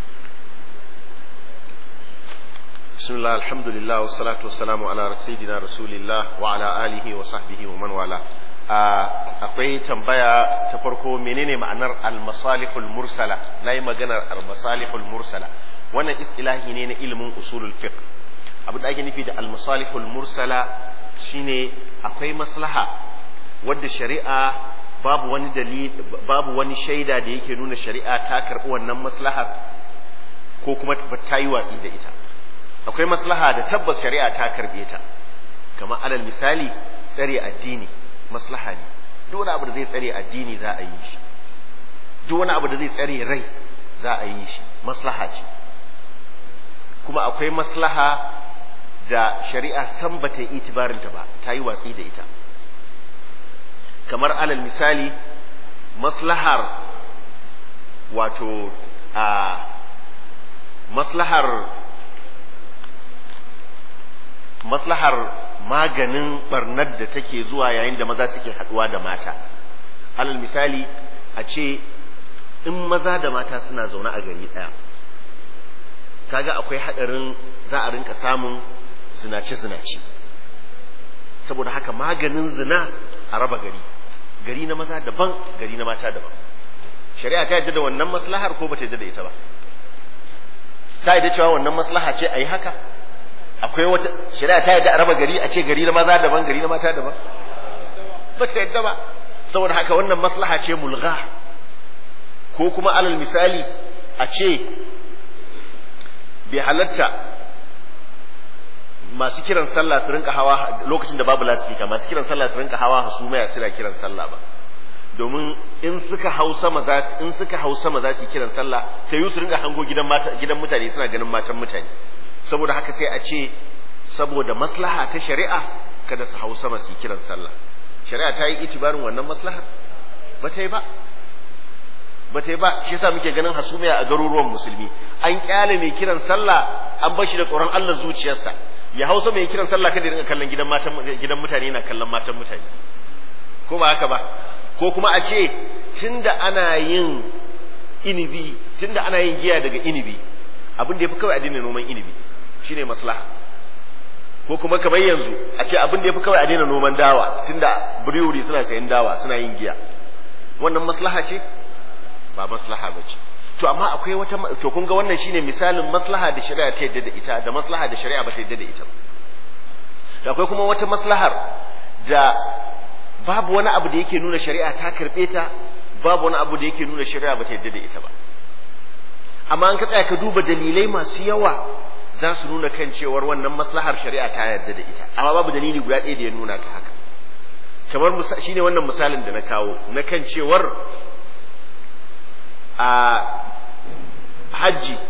Speaker 1: بسم الله الحمد لله والصلاة والسلام على سيدنا رسول الله وعلى آله وصحبه ومن والاه akwai tambaya ta farko menene ma'anar al-masalihul mursala nayi maganar al-masalihul mursala wannan istilahi ne na ilimin usulul fiqh abu da ake nufi da al-masalihul mursala shine akwai maslaha wadda shari'a babu wani dalili babu wani shaida da yake nuna shari'a ta karbi wannan maslaha ko kuma ta yi watsi da ita akwai maslaha da tabbas shari'a ta karbe ta kamar alal misali tsare addini maslaha ne duk wani abu da zai tsare addini za a yi shi duk wani abu da zai tsare rai za a yi shi maslaha ce kuma akwai maslaha da shari'a san bata yi itibarinta ba ta yi watsi da ita kamar alal misali maslahar wato a maslahar maslahar maganin barnar da take zuwa yayin da maza suke haduwa da mata alal misali a ce in maza da mata suna zaune a gari ɗaya kaga akwai haɗarin za a rinka samun zinace-zinace saboda haka maganin zina a raba gari gari na maza daban gari na mata daban shari'a ta yadda da wannan maslahar ko ba ta yadda da ita ba ta yadda cewa wannan maslaha ce a yi haka akwai wata shari'a ta yadda a raba gari a ce gari na maza daban gari na mata daban ba ta yadda ba saboda haka wannan maslaha ce mulgha ko kuma alal misali a ce bai halatta masu kiran sallah su rinka hawa lokacin da babu lasifika masu kiran sallah su rinka hawa hasumaya suna kiran sallah ba domin in suka hau sama za in suka hau sama za su kiran sallah ta yi su rinka hango gidan mata gidan mutane suna ganin matan mutane saboda haka sai a ce saboda maslaha ta shari'a kada su hau sama su kiran sallah shari'a ta yi itibarin wannan maslaha ba ta yi ba ba ta yi ba shi yasa muke ganin hasumiya a garuruwan musulmi an kyale mai kiran sallah an bar shi da tsoron Allah zuciyarsa ya hausa mai kiran sallah kada ya rinka kallon gidan matan gidan mutane yana kallon matan mutane ko ba haka ba ko kuma a ce tunda ana yin inibi tunda ana yin giya daga inibi abin da yafi kawai a daina noman inibi shine maslaha ko kuma kamar yanzu a ce abin da yafi kawai a daina noman dawa tunda brewery suna sayan dawa suna yin giya wannan maslaha ce ba maslaha ba ce to amma akwai wata to kun ga wannan shine misalin maslaha da shari'a ta yadda da ita da maslaha da shari'a ba ta yadda da ita da akwai kuma wata maslahar da babu wani abu da yake nuna shari'a ta karbe ta babu wani abu da yake nuna shari'a ba ta yadda da ita ba amma an ka tsaya ka duba dalilai masu yawa za su nuna kan cewar wannan maslahar shari'a ta yarda da ita amma babu dalili guda ɗaya da ya nuna ta haka kamar shine wannan misalin da na kawo na kan cewar a hajji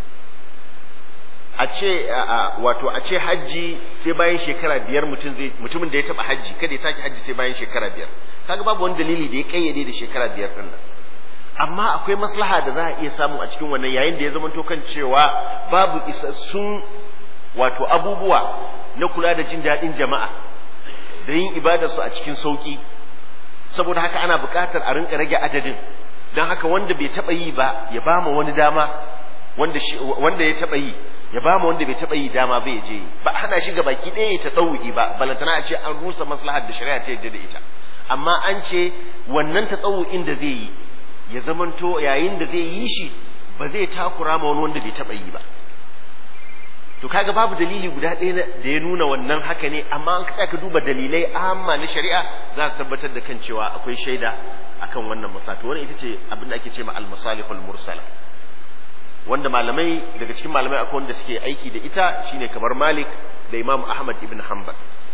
Speaker 1: a ce wato a ce hajji sai bayan shekara biyar mutum zai mutumin da ya taba hajji kada ya sake hajji sai bayan shekara biyar kaga babu wani dalili da ya kayyade da shekara biyar din nan amma akwai maslaha da za a iya samu a cikin wannan yayin da ya zama to kan cewa babu isassun wato abubuwa na kula da jin daɗin jama'a da yin ibadarsu a cikin sauki saboda haka ana buƙatar a rinka rage adadin don haka wanda bai taɓa yi ba ya ba ma wani dama wanda wanda ya taɓa yi ya ba ma wanda bai taɓa yi dama bai je ba hana shi ga baki ɗaya ta tsawuki ba balantana a ce an rusa maslahar da shari'a ta yadda da ita amma an ce wannan ta tsawukin da zai yi ya zamanto yayin da zai yi shi ba zai takura ma wani wanda bai taɓa yi ba to kaga babu dalili guda ɗaya da ya nuna wannan haka ne amma an ka duba dalilai amma na shari'a za su tabbatar da kan cewa akwai shaida akan wannan maslaha wannan ita ce abin da ake ce ma al-masalihul mursala wanda malamai daga cikin malamai akwai wanda suke aiki da ita shine kamar Malik da Imam Ahmad ibn Hanbal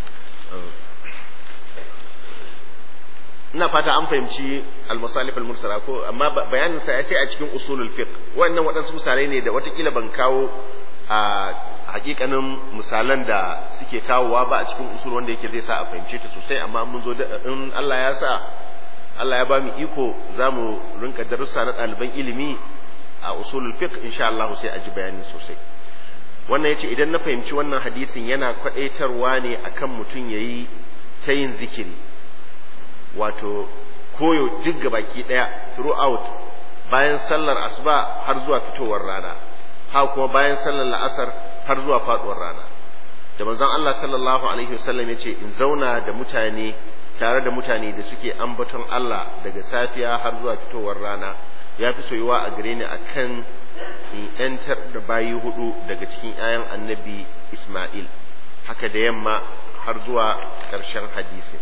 Speaker 1: ina fata an fahimci al-masalih al-mursala ko amma bayanin sa sai a cikin usulul fiqh wannan waɗansu misalai ne da watakila ban kawo a hakikanin misalan da suke kawowa ba a cikin usul wanda yake zai sa a fahimce ta sosai amma mun zo in Allah ya sa Allah ya ba mu iko za mu rinka darussa na ɗaliban ilimi a usulul fiqh insha Allah sai a ji bayani sosai wannan yace idan na fahimci wannan hadisin yana kwadaitarwa ne akan mutum yayi ta yin zikiri wato koyo duk gabaki daya throughout bayan sallar asuba har zuwa fitowar rana ha kuma bayan sallar la'asar har zuwa faduwar rana da manzon Allah sallallahu alaihi wasallam yace in zauna da mutane tare da mutane da suke ambaton Allah daga safiya har zuwa fitowar rana ya fi soyuwa a gare ni akan in yantar da bayi hudu daga cikin 'ya'yan annabi Ismail haka da yamma har zuwa ƙarshen hadisin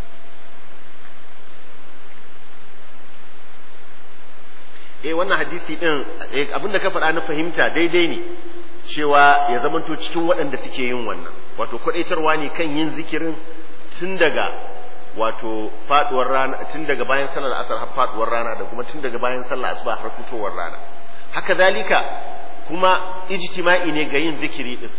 Speaker 1: eh wannan hadisi din abinda ka faɗa na fahimta daidai ne cewa ya zamanto cikin waɗanda suke yin wannan wato kwadaitarwa ne kan yin zikirin tun daga wato faduwar rana tun daga bayan sallar asar har faduwar rana da kuma tun daga bayan sallar asuba har fitowar rana haka zalika kuma ijtima'i ne ga yin zikiri din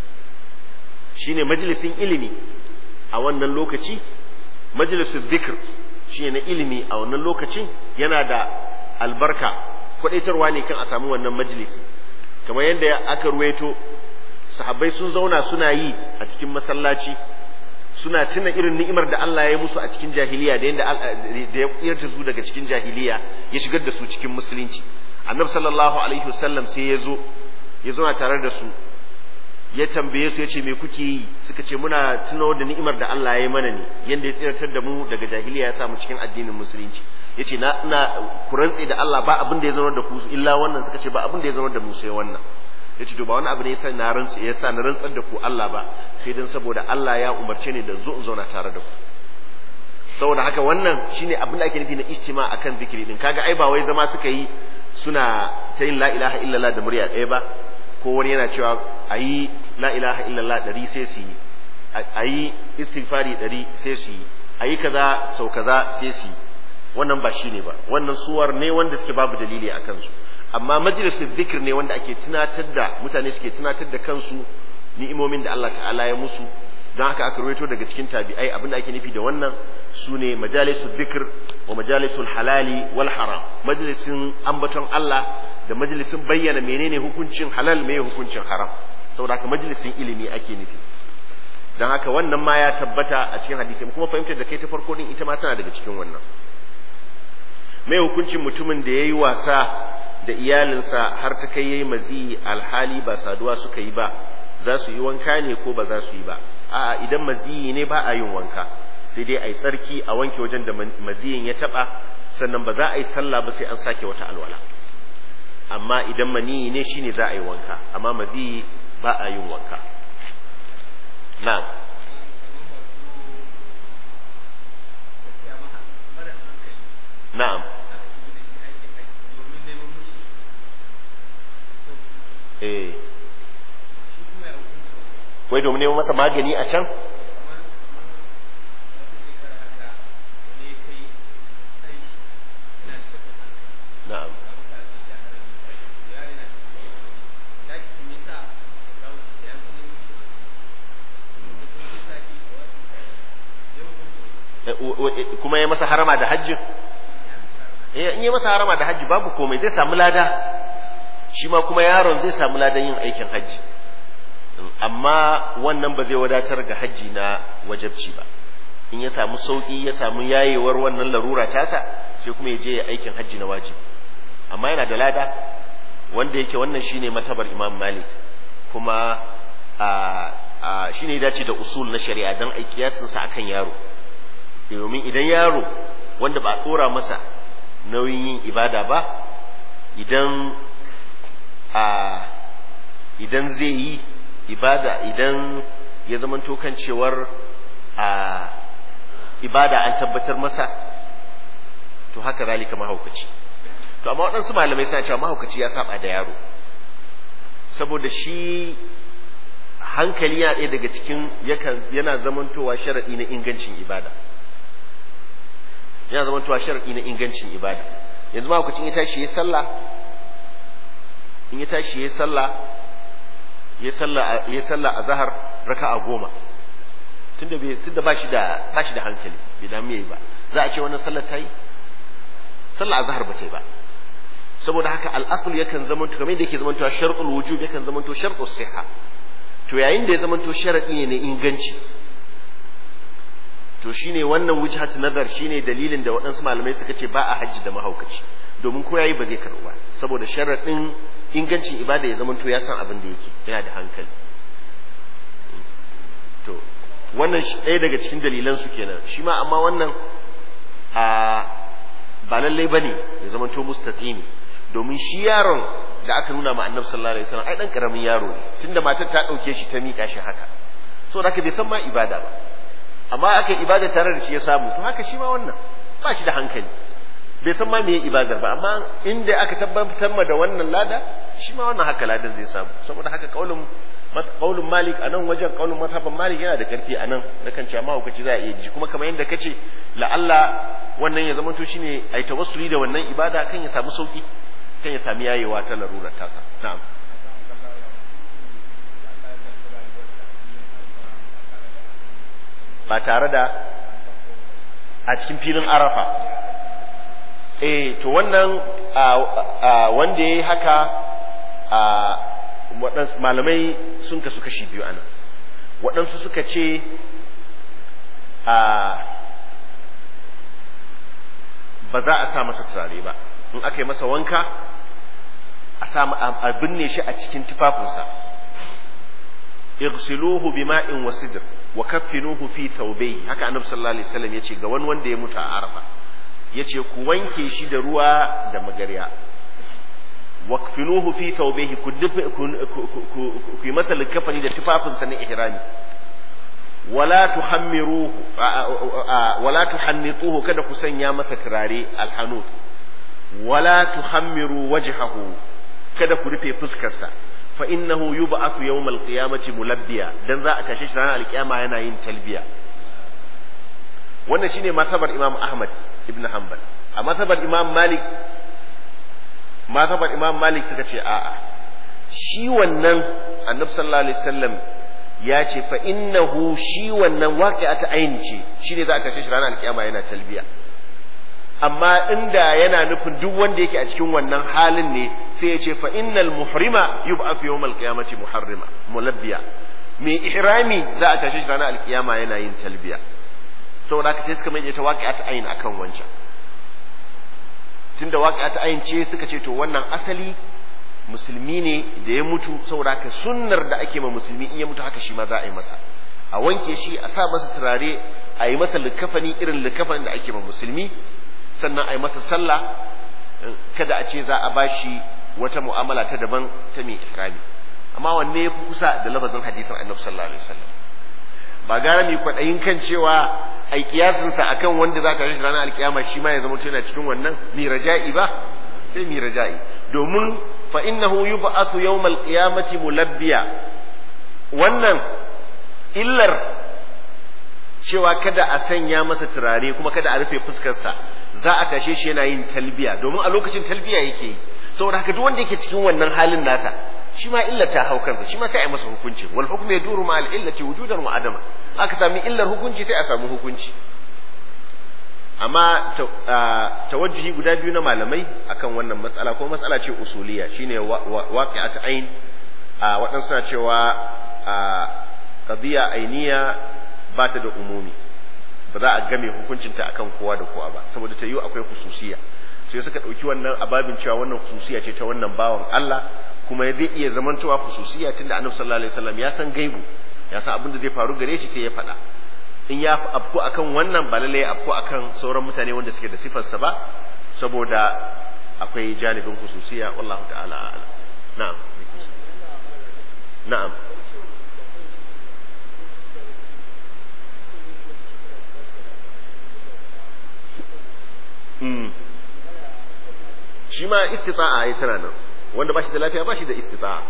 Speaker 1: shine majalisin ilimi a wannan lokaci majalisul zikr shine na ilimi a wannan lokacin yana da albarka kwadaitarwa ne kan a samu wannan majalisi kamar yadda aka ruwaito sahabbai sun zauna suna yi a cikin masallaci suna tuna irin ni'imar da Allah ya yi musu a cikin jahiliya da yadda da ya yarda su daga cikin jahiliya ya shigar da su cikin musulunci annabi sallallahu alaihi wasallam sai ya zo ya zauna tare da su ya tambaye su ya ce me kuke yi suka ce muna tuno da ni'imar da Allah ya yi mana ne yadda ya tsiratar da mu daga jahiliya ya sa mu cikin addinin musulunci ya ce na ina ku rantse da Allah ba abin da ya zama da ku illa wannan suka ce ba abin da ya zama da mu sai wannan ya ce to ba wani abu ne yasa na rantse yasa na rantsar da ku Allah ba sai dan saboda Allah ya umarce ni da zo in zauna tare da ku saboda haka wannan shine abin da ake nufi na ijtima akan zikiri din kaga ai ba wai zama suka yi suna ta yin la ilaha illallah da murya ɗaya ba ko wani yana cewa ayi la ilaha illallah ɗari sai su yi ayi istighfari ɗari sai su yi ayi kaza sau kaza sai su yi wannan ba shine ba wannan suwar ne wanda suke babu dalili a kansu amma majalisul zikir ne wanda ake tunatar da mutane suke tunatar da kansu ni'imomin da Allah ta'ala ya musu don haka aka rawaito daga cikin tabi'ai abinda ake nufi da wannan su ne majalisul zikir wa majalisul halali wal haram majalisin ambaton Allah da majalisin bayyana menene hukuncin halal me hukuncin haram saboda haka majalisin ilimi ake nufi don haka wannan ma ya tabbata a cikin hadisi kuma fahimtar da kai ta farko din ita ma tana daga cikin wannan mai hukuncin mutumin da ya yi wasa da iyalinsa har ta kai yayi mazi alhali ba saduwa suka yi ba za su yi wanka ne ko ba za su yi ba a idan maziyi ne ba a yin wanka sai dai a yi tsarki a wanke wajen da maziyin ya taba sannan ba za a yi sallah ba sai an sake wata alwala amma idan maniyi ne shine za a yi wanka amma maziyi ba a yin wanka na'am na'am eh wai domin neman masa magani a can na'am kuma ya masa harama da hajji in yi masa harama da hajji babu komai zai samu lada shi ma kuma yaron zai samu ladan yin aikin hajji amma wannan ba zai wadatar ga hajji na wajabci ba in ya samu sauki ya samu yayewar wannan larura tasa sai kuma ya je ya aikin hajji na wajibi amma yana da lada wanda yake wannan shine matabar imam malik kuma a shine ya dace da usul na shari'a dan ai kiyasin sa akan yaro domin idan yaro wanda ba tsora masa nauyin yin ibada ba idan a idan zai yi ibada idan ya zamanto kan cewar a ibada an tabbatar masa to haka zalika mahaukaci to amma waɗansu malamai suna cewa mahaukaci ya saba da yaro saboda shi hankali yana ɗaya daga cikin yana zamantowa sharaɗi na ingancin ibada yana zamantowa sharaɗi na ingancin ibada yanzu mahaukacin ya tashi ya sallah in ya tashi ya sallah ya sallah ya sallah a zahar raka'a goma tunda bai tunda bashi da bashi da hankali bai damu yayi ba za a ce wannan sallar tayi sallar azhar ba ta yi ba saboda haka al'aql yakan zamanto kamar da yake zamanto shar'ul wujub yakan zamanto shar'us siha to yayin da ya zamanto sharadi ne na inganci to shine wannan wujhat nazar shine dalilin da waɗansu malamai suka ce ba a hajji da mahaukaci domin ko yayi ba zai karɓu ba saboda sharadin ingancin ibada ya zamanto ya san abin da yake yana da hankali to wannan ɗaya daga cikin dalilan su kenan shi ma amma wannan a ba lallai bane ya zamanto mustaqimi domin shi yaron da aka nuna ma annabi sallallahu alaihi wasallam ai dan karamin yaro ne tunda matar ta dauke shi ta mika shi haka so da bai san ma ibada ba amma aka ibada tare da shi ya samu to haka shi ma wannan ba shi da hankali bai san ma me ibadar ba amma inda aka tabbatar ma da wannan lada shi ma wannan haka ladan zai samu saboda haka kaulin kaulin malik a nan wajen kaulin mazhaban malik yana da karfi a nan na kan cewa mahaukaci za a iya ji kuma kamar yadda kace la'alla wannan ya zama to shine ai tawassuli da wannan ibada kan ya samu sauki kan ya sami yayewa ta larurar tasa na'am ba tare da a cikin filin arafa eh to wannan wanda ya yi haka waɗansu malamai sun kasu kashi biyu anan waɗansu suka ce ba za a sa masa turare ba in aka yi masa wanka a sa a binne shi a cikin tufafinsa igsiluhu bima'in wa sidr wa kaffinuhu fi thawbayhi haka annabi sallallahu alaihi wasallam yace ga wani wanda ya mutu a arafa yace ku wanke shi da ruwa da magarya wakfinuhu fi thawbihi ku ku yi masa likafani da tufafinsa na ihrami wala tuhammiruhu wala tuhannituhu kada ku sanya masa turare alhanut wala tuhammiru wajhahu kada ku rufe fuskarsa fa innahu yub'athu yawmal qiyamati mulabbiya dan za a tashe shi ranar alkiyama yana yin talbiya wannan shine masabar imam ahmad ibn hanbal a masabar imam malik mazhabar imam malik suka ce a'a shi wannan annabi sallallahu alaihi wasallam ya ce fa innahu shi wannan waqi'ata ayin ce shine za a kace shi ranar alkiyama yana talbiya amma inda yana nufin duk wanda yake a cikin wannan halin ne sai ya ce fa innal muhrima yub'ath yawmal qiyamati muharrima mulabbiya mai ihrami za a tashi shi ranar alkiyama yana yin talbiya saboda haka sai suka mai ta waqi'ata ayin akan wancan tunda waƙa ta ayince suka ce to wannan asali musulmi ne da ya mutu saboda haka sunnar da ake ma musulmi in ya mutu haka shi ma za a yi masa a wanke shi a sa masa turare a yi masa likafani irin likafanin da ake ma musulmi sannan a yi masa sallah kada a ce za a bashi wata mu'amala ta daban ta mai ihrami amma wanne ya fi kusa da lafazin hadisin annabi sallallahu alaihi wasallam ba gara mai kwaɗayin kan cewa ai kiyasinsa akan wanda za ka shi ranar alkiyama shi ma ya zama yana cikin wannan mi raja'i ba sai mi raja'i domin fa innahu yub'athu yawmal qiyamati mulabbiya wannan illar cewa kada a sanya masa turare kuma kada a rufe fuskarsa za a tashe shi yana yin talbiya domin a lokacin talbiya yake yi saboda haka duk wanda yake cikin wannan halin nasa shi ma illa ta hau kansa shi ma sai a yi masa hukunci wal hukmu yaduru ma al illati wujudan wa adama aka sami illar hukunci sai a samu hukunci amma tawajjuhi guda biyu na malamai akan wannan matsala ko matsala ce usuliya shine waqi'at ain waɗansu suna cewa qadiya ainiya ba ta da umumi ba za a game hukuncinta akan kowa da kowa ba saboda ta yiwu akwai hususiya sai suka ɗauki wannan ababin cewa wannan hususiya ce ta wannan bawan Allah kuma zai iya zamantowa hususiya tunda annabi sallallahu alaihi wasallam ya san gaibu ya san abin da zai faru gare shi sai ya faɗa in ya afku akan wannan ba lallai afku akan sauran mutane wanda suke da sifarsa ba saboda akwai janibin hususiya wallahu ta'ala a'lam na'am na'am shi ma istita'a ya tana nan wanda ba shi da lafiya ba shi da istita'a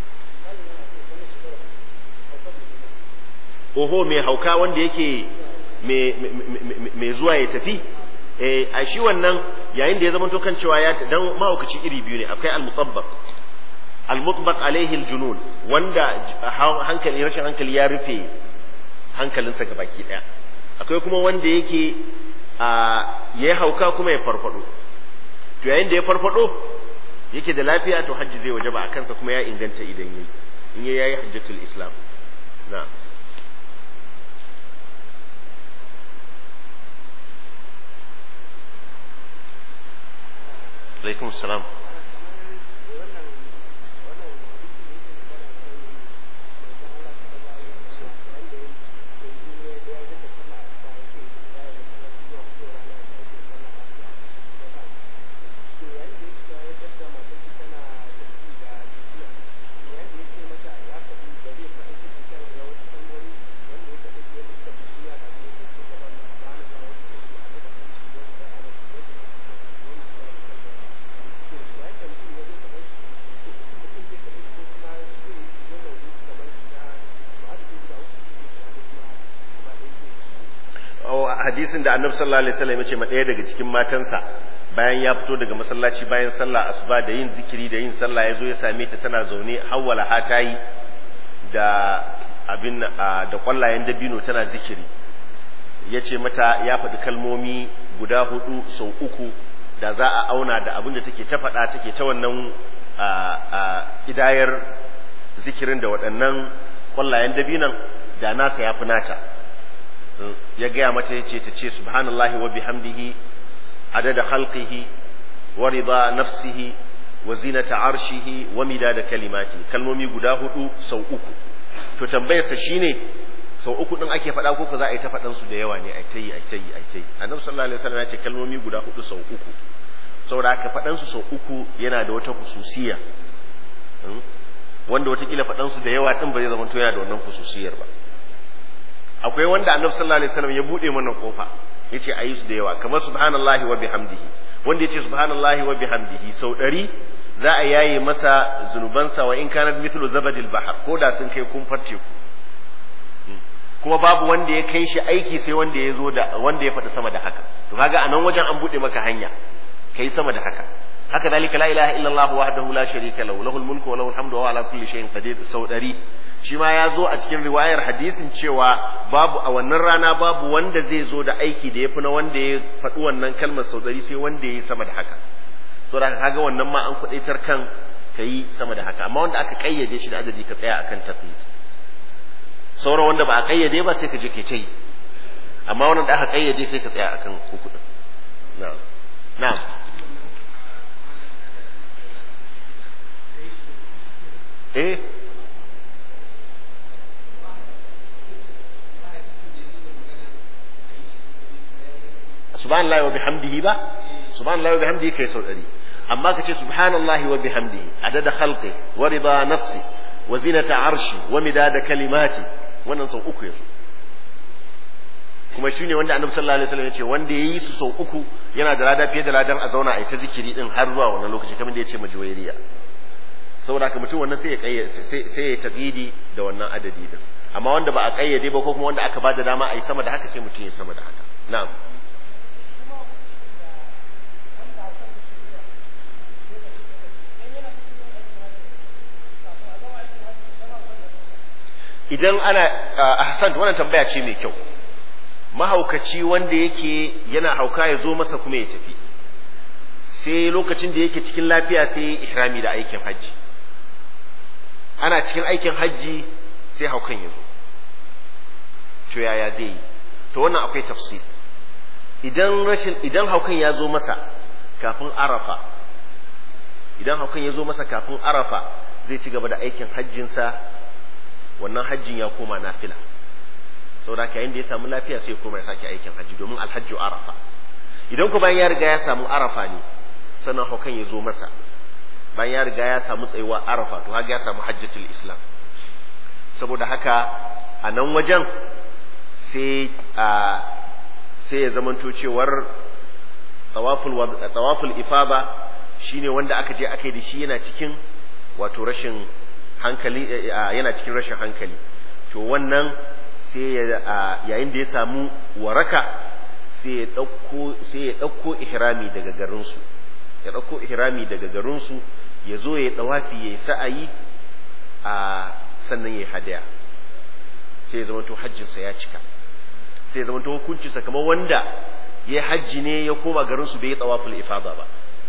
Speaker 1: oho mai hauka wanda yake mai zuwa ya tafi a shi wannan yayin da ya zama kan cewa ya dan mahaukaci iri biyu ne akwai al-mutabbaq al-mutbaq alaihi al-junun wanda hankali rashin hankali ya rufe hankalinsa gabaki daya akwai kuma wanda yake ya hauka kuma ya farfado to yayin da ya farfado yake da lafiya to hajji zai wajaba a kansa kuma ya inganta idan yayi in yayi yayi hajjatul islam na alaikum salam hadisin da annabi sallallahu alaihi wasallam ya ce ma ɗaya daga cikin matansa bayan ya fito daga masallaci bayan sallah asuba da yin zikiri da yin sallah ya zo ya same ta tana zaune hawwala hatayi da abin da kwallayen dabino tana zikiri ya ce mata ya faɗi kalmomi guda hudu sau uku da za a auna da abin da take ta faɗa take ta wannan kidayar zikirin da waɗannan kwallayen dabinan da nasa ya fi nata ya gaya mata ya ce ta ce subhanallahi wa bihamdihi adada khalqihi wa rida nafsihi wa zinata arshihi wa midada kalimati kalmomi guda hudu sau uku to tambayarsa shine sau uku din ake faɗa ko za a yi ta faɗan su da yawa ne ai tayi ai tayi ai tayi annabi sallallahu alaihi wasallam ya ce kalmomi guda hudu sau uku saboda haka faɗan su sau uku yana da wata hususiya wanda watakila faɗan su da yawa din ba zai zama to yana da wannan hususiyar ba akwai wanda annabi sallallahu alaihi wasallam ya bude mana kofa yace ayi su da yawa kamar subhanallahi wa bihamdihi wanda yace subhanallahi wa bihamdihi sau ɗari za a yaye masa zunubansa wa in kanat mithlu zabadil bahr ko da sun kai kumfar teku kuma babu wanda ya kai shi aiki sai wanda ya zo da wanda ya faɗi sama da haka to kaga a nan wajen an bude maka hanya kai sama da haka haka dalika la ilaha illallah wahdahu la sharika lahu lahul mulku wa lahul hamdu wa ala kulli shay'in qadir sau ɗari shi ma ya zo a cikin riwayar hadisin cewa babu a wannan rana babu wanda zai zo da aiki da ya fi na wanda ya faɗi wannan kalmar sau ɗari sai wanda ya yi sama da haka so da kaga wannan ma an kuɗaitar kan ka yi sama da haka amma wanda aka ƙayyade shi da adadi ka tsaya akan tafi sauran wanda ba a ƙayyade ba sai ka je ke ta yi amma wannan da aka ƙayyade sai ka tsaya akan uku ɗin na'am na'am eh subhanallahi wa bihamdihi ba subhanallahi wa bihamdihi kai sau ɗari amma ka ce subhanallahi wa bihamdihi adada khalqi wa rida nafsi wa zinata arshi wa midada kalimati wannan sau uku yanzu kuma shine wanda annabi sallallahu alaihi wasallam ya ce wanda yayi su sau uku yana da lada fiye da ladan a zauna a yi ta zikiri din har zuwa wannan lokaci kamar da ya ce majuwairiya saboda haka mutum wannan sai ya kayyade sai ya taqidi da wannan adadi din amma wanda ba a kayyade ba ko kuma wanda aka ba da dama a yi sama da haka sai mutum ya sama da haka na'am idan ana ahsan wannan tambaya ce mai kyau mahaukaci wanda yake yana hauka ya zo masa kuma ya tafi sai lokacin da yake cikin lafiya sai ihrami da aikin hajji ana cikin aikin hajji sai haukan ya zo to yaya zai yi to wannan akwai tafsir idan rashin idan haukan ya zo masa kafin arafa idan haukan ya zo masa kafin arafa zai ci gaba da aikin hajjinsa wannan hajjin ya koma nafila saboda haka yayin da ya samu lafiya sai ya koma ya sake aikin hajji domin alhajju arafa idan ku bayan ya riga ya samu arafa ne sannan haukan ya zo masa bayan ya riga ya samu tsayuwa arafa to haka ya samu hajjatul islam saboda haka a nan wajen sai a sai ya zamanto cewar tawaful tawaful ifada shine wanda aka je aka yi da shi yana cikin wato rashin hankali yana cikin rashin hankali to wannan sai yayin da ya samu waraka sai ya ɗauko sai ya ɗauko ihrami daga garinsu ya ɗauko ihrami daga garinsu ya zo ya ɗawafi ya yi sa'ayi a sannan ya yi hadaya sai ya zama to hajjinsa ya cika sai ya zama to hukuncinsa kamar wanda ya hajji ne ya koma garinsu bai yi tsawaful ifada ba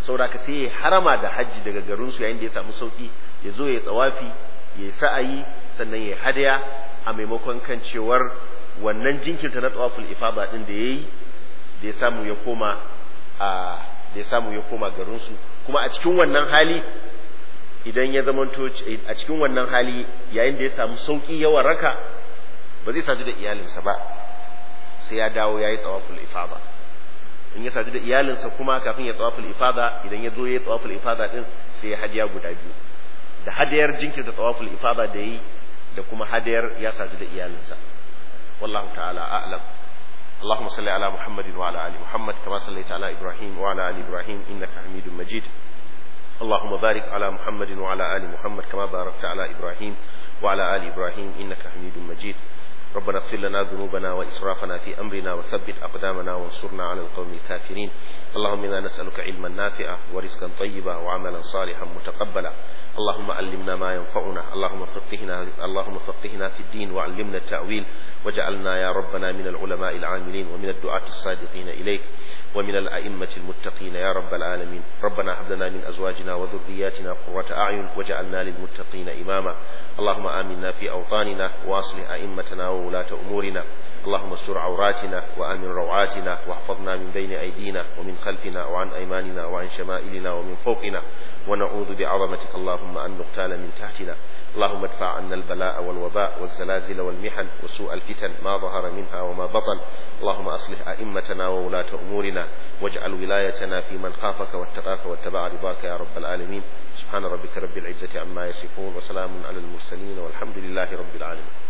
Speaker 1: saboda ka sai ya harama da hajji daga garin su yayin da ya samu sauki ya zo ya tsawafi ya yi sa'ayi sannan ya hadaya a maimakon kan cewar wannan jinkirta na tsawaful ifada din da yayi da ya samu ya koma a da ya samu ya koma garin su kuma a cikin wannan hali idan ya zamanto a cikin wannan hali yayin da ya samu sauki yawan raka ba zai sadu da iyalinsa ba sai ya dawo ya yi tsawaful ifada in ya sadu da iyalinsa kuma kafin ya tsawaful ifada idan ya zo ya yi tsawaful ifada din sai ya hadiya guda biyu da hadayar jinkirta tsawaful ifada da yi da kuma hadayar ya sadu da iyalinsa wallahu ta'ala a'lam اللهم صل على محمد وعلى ال محمد كما صليت على ابراهيم وعلى ال ابراهيم انك حميد مجيد اللهم بارك على محمد وعلى ال محمد كما باركت على ابراهيم وعلى ال ابراهيم انك حميد مجيد ربنا اغفر لنا ذنوبنا وإسرافنا في أمرنا وثبت أقدامنا وانصرنا على القوم الكافرين اللهم إنا نسألك علما نافعا ورزقا طيبا وعملا صالحا متقبلا اللهم علمنا ما ينفعنا اللهم فقهنا اللهم فقهنا في الدين وعلمنا التأويل وجعلنا يا ربنا من العلماء العاملين ومن الدعاة الصادقين إليك ومن الأئمة المتقين يا رب العالمين ربنا هب لنا من أزواجنا وذرياتنا قرة أعين وجعلنا للمتقين إماما اللهم آمنا في أوطاننا وأصلح أئمتنا وولاة أمورنا اللهم استر عوراتنا وآمن روعاتنا واحفظنا من بين أيدينا ومن خلفنا وعن أيماننا وعن شمائلنا ومن فوقنا ونعوذ بعظمتك اللهم أن نغتال من تحتنا اللهم ادفع عنا البلاء والوباء والزلازل والمحن وسوء الفتن ما ظهر منها وما بطن اللهم أصلح أئمتنا وولاة أمورنا واجعل ولايتنا في من خافك واتقاك واتبع رضاك يا رب العالمين سبحان ربك رب العزة عما يصفون وسلام على المرسلين والحمد لله رب العالمين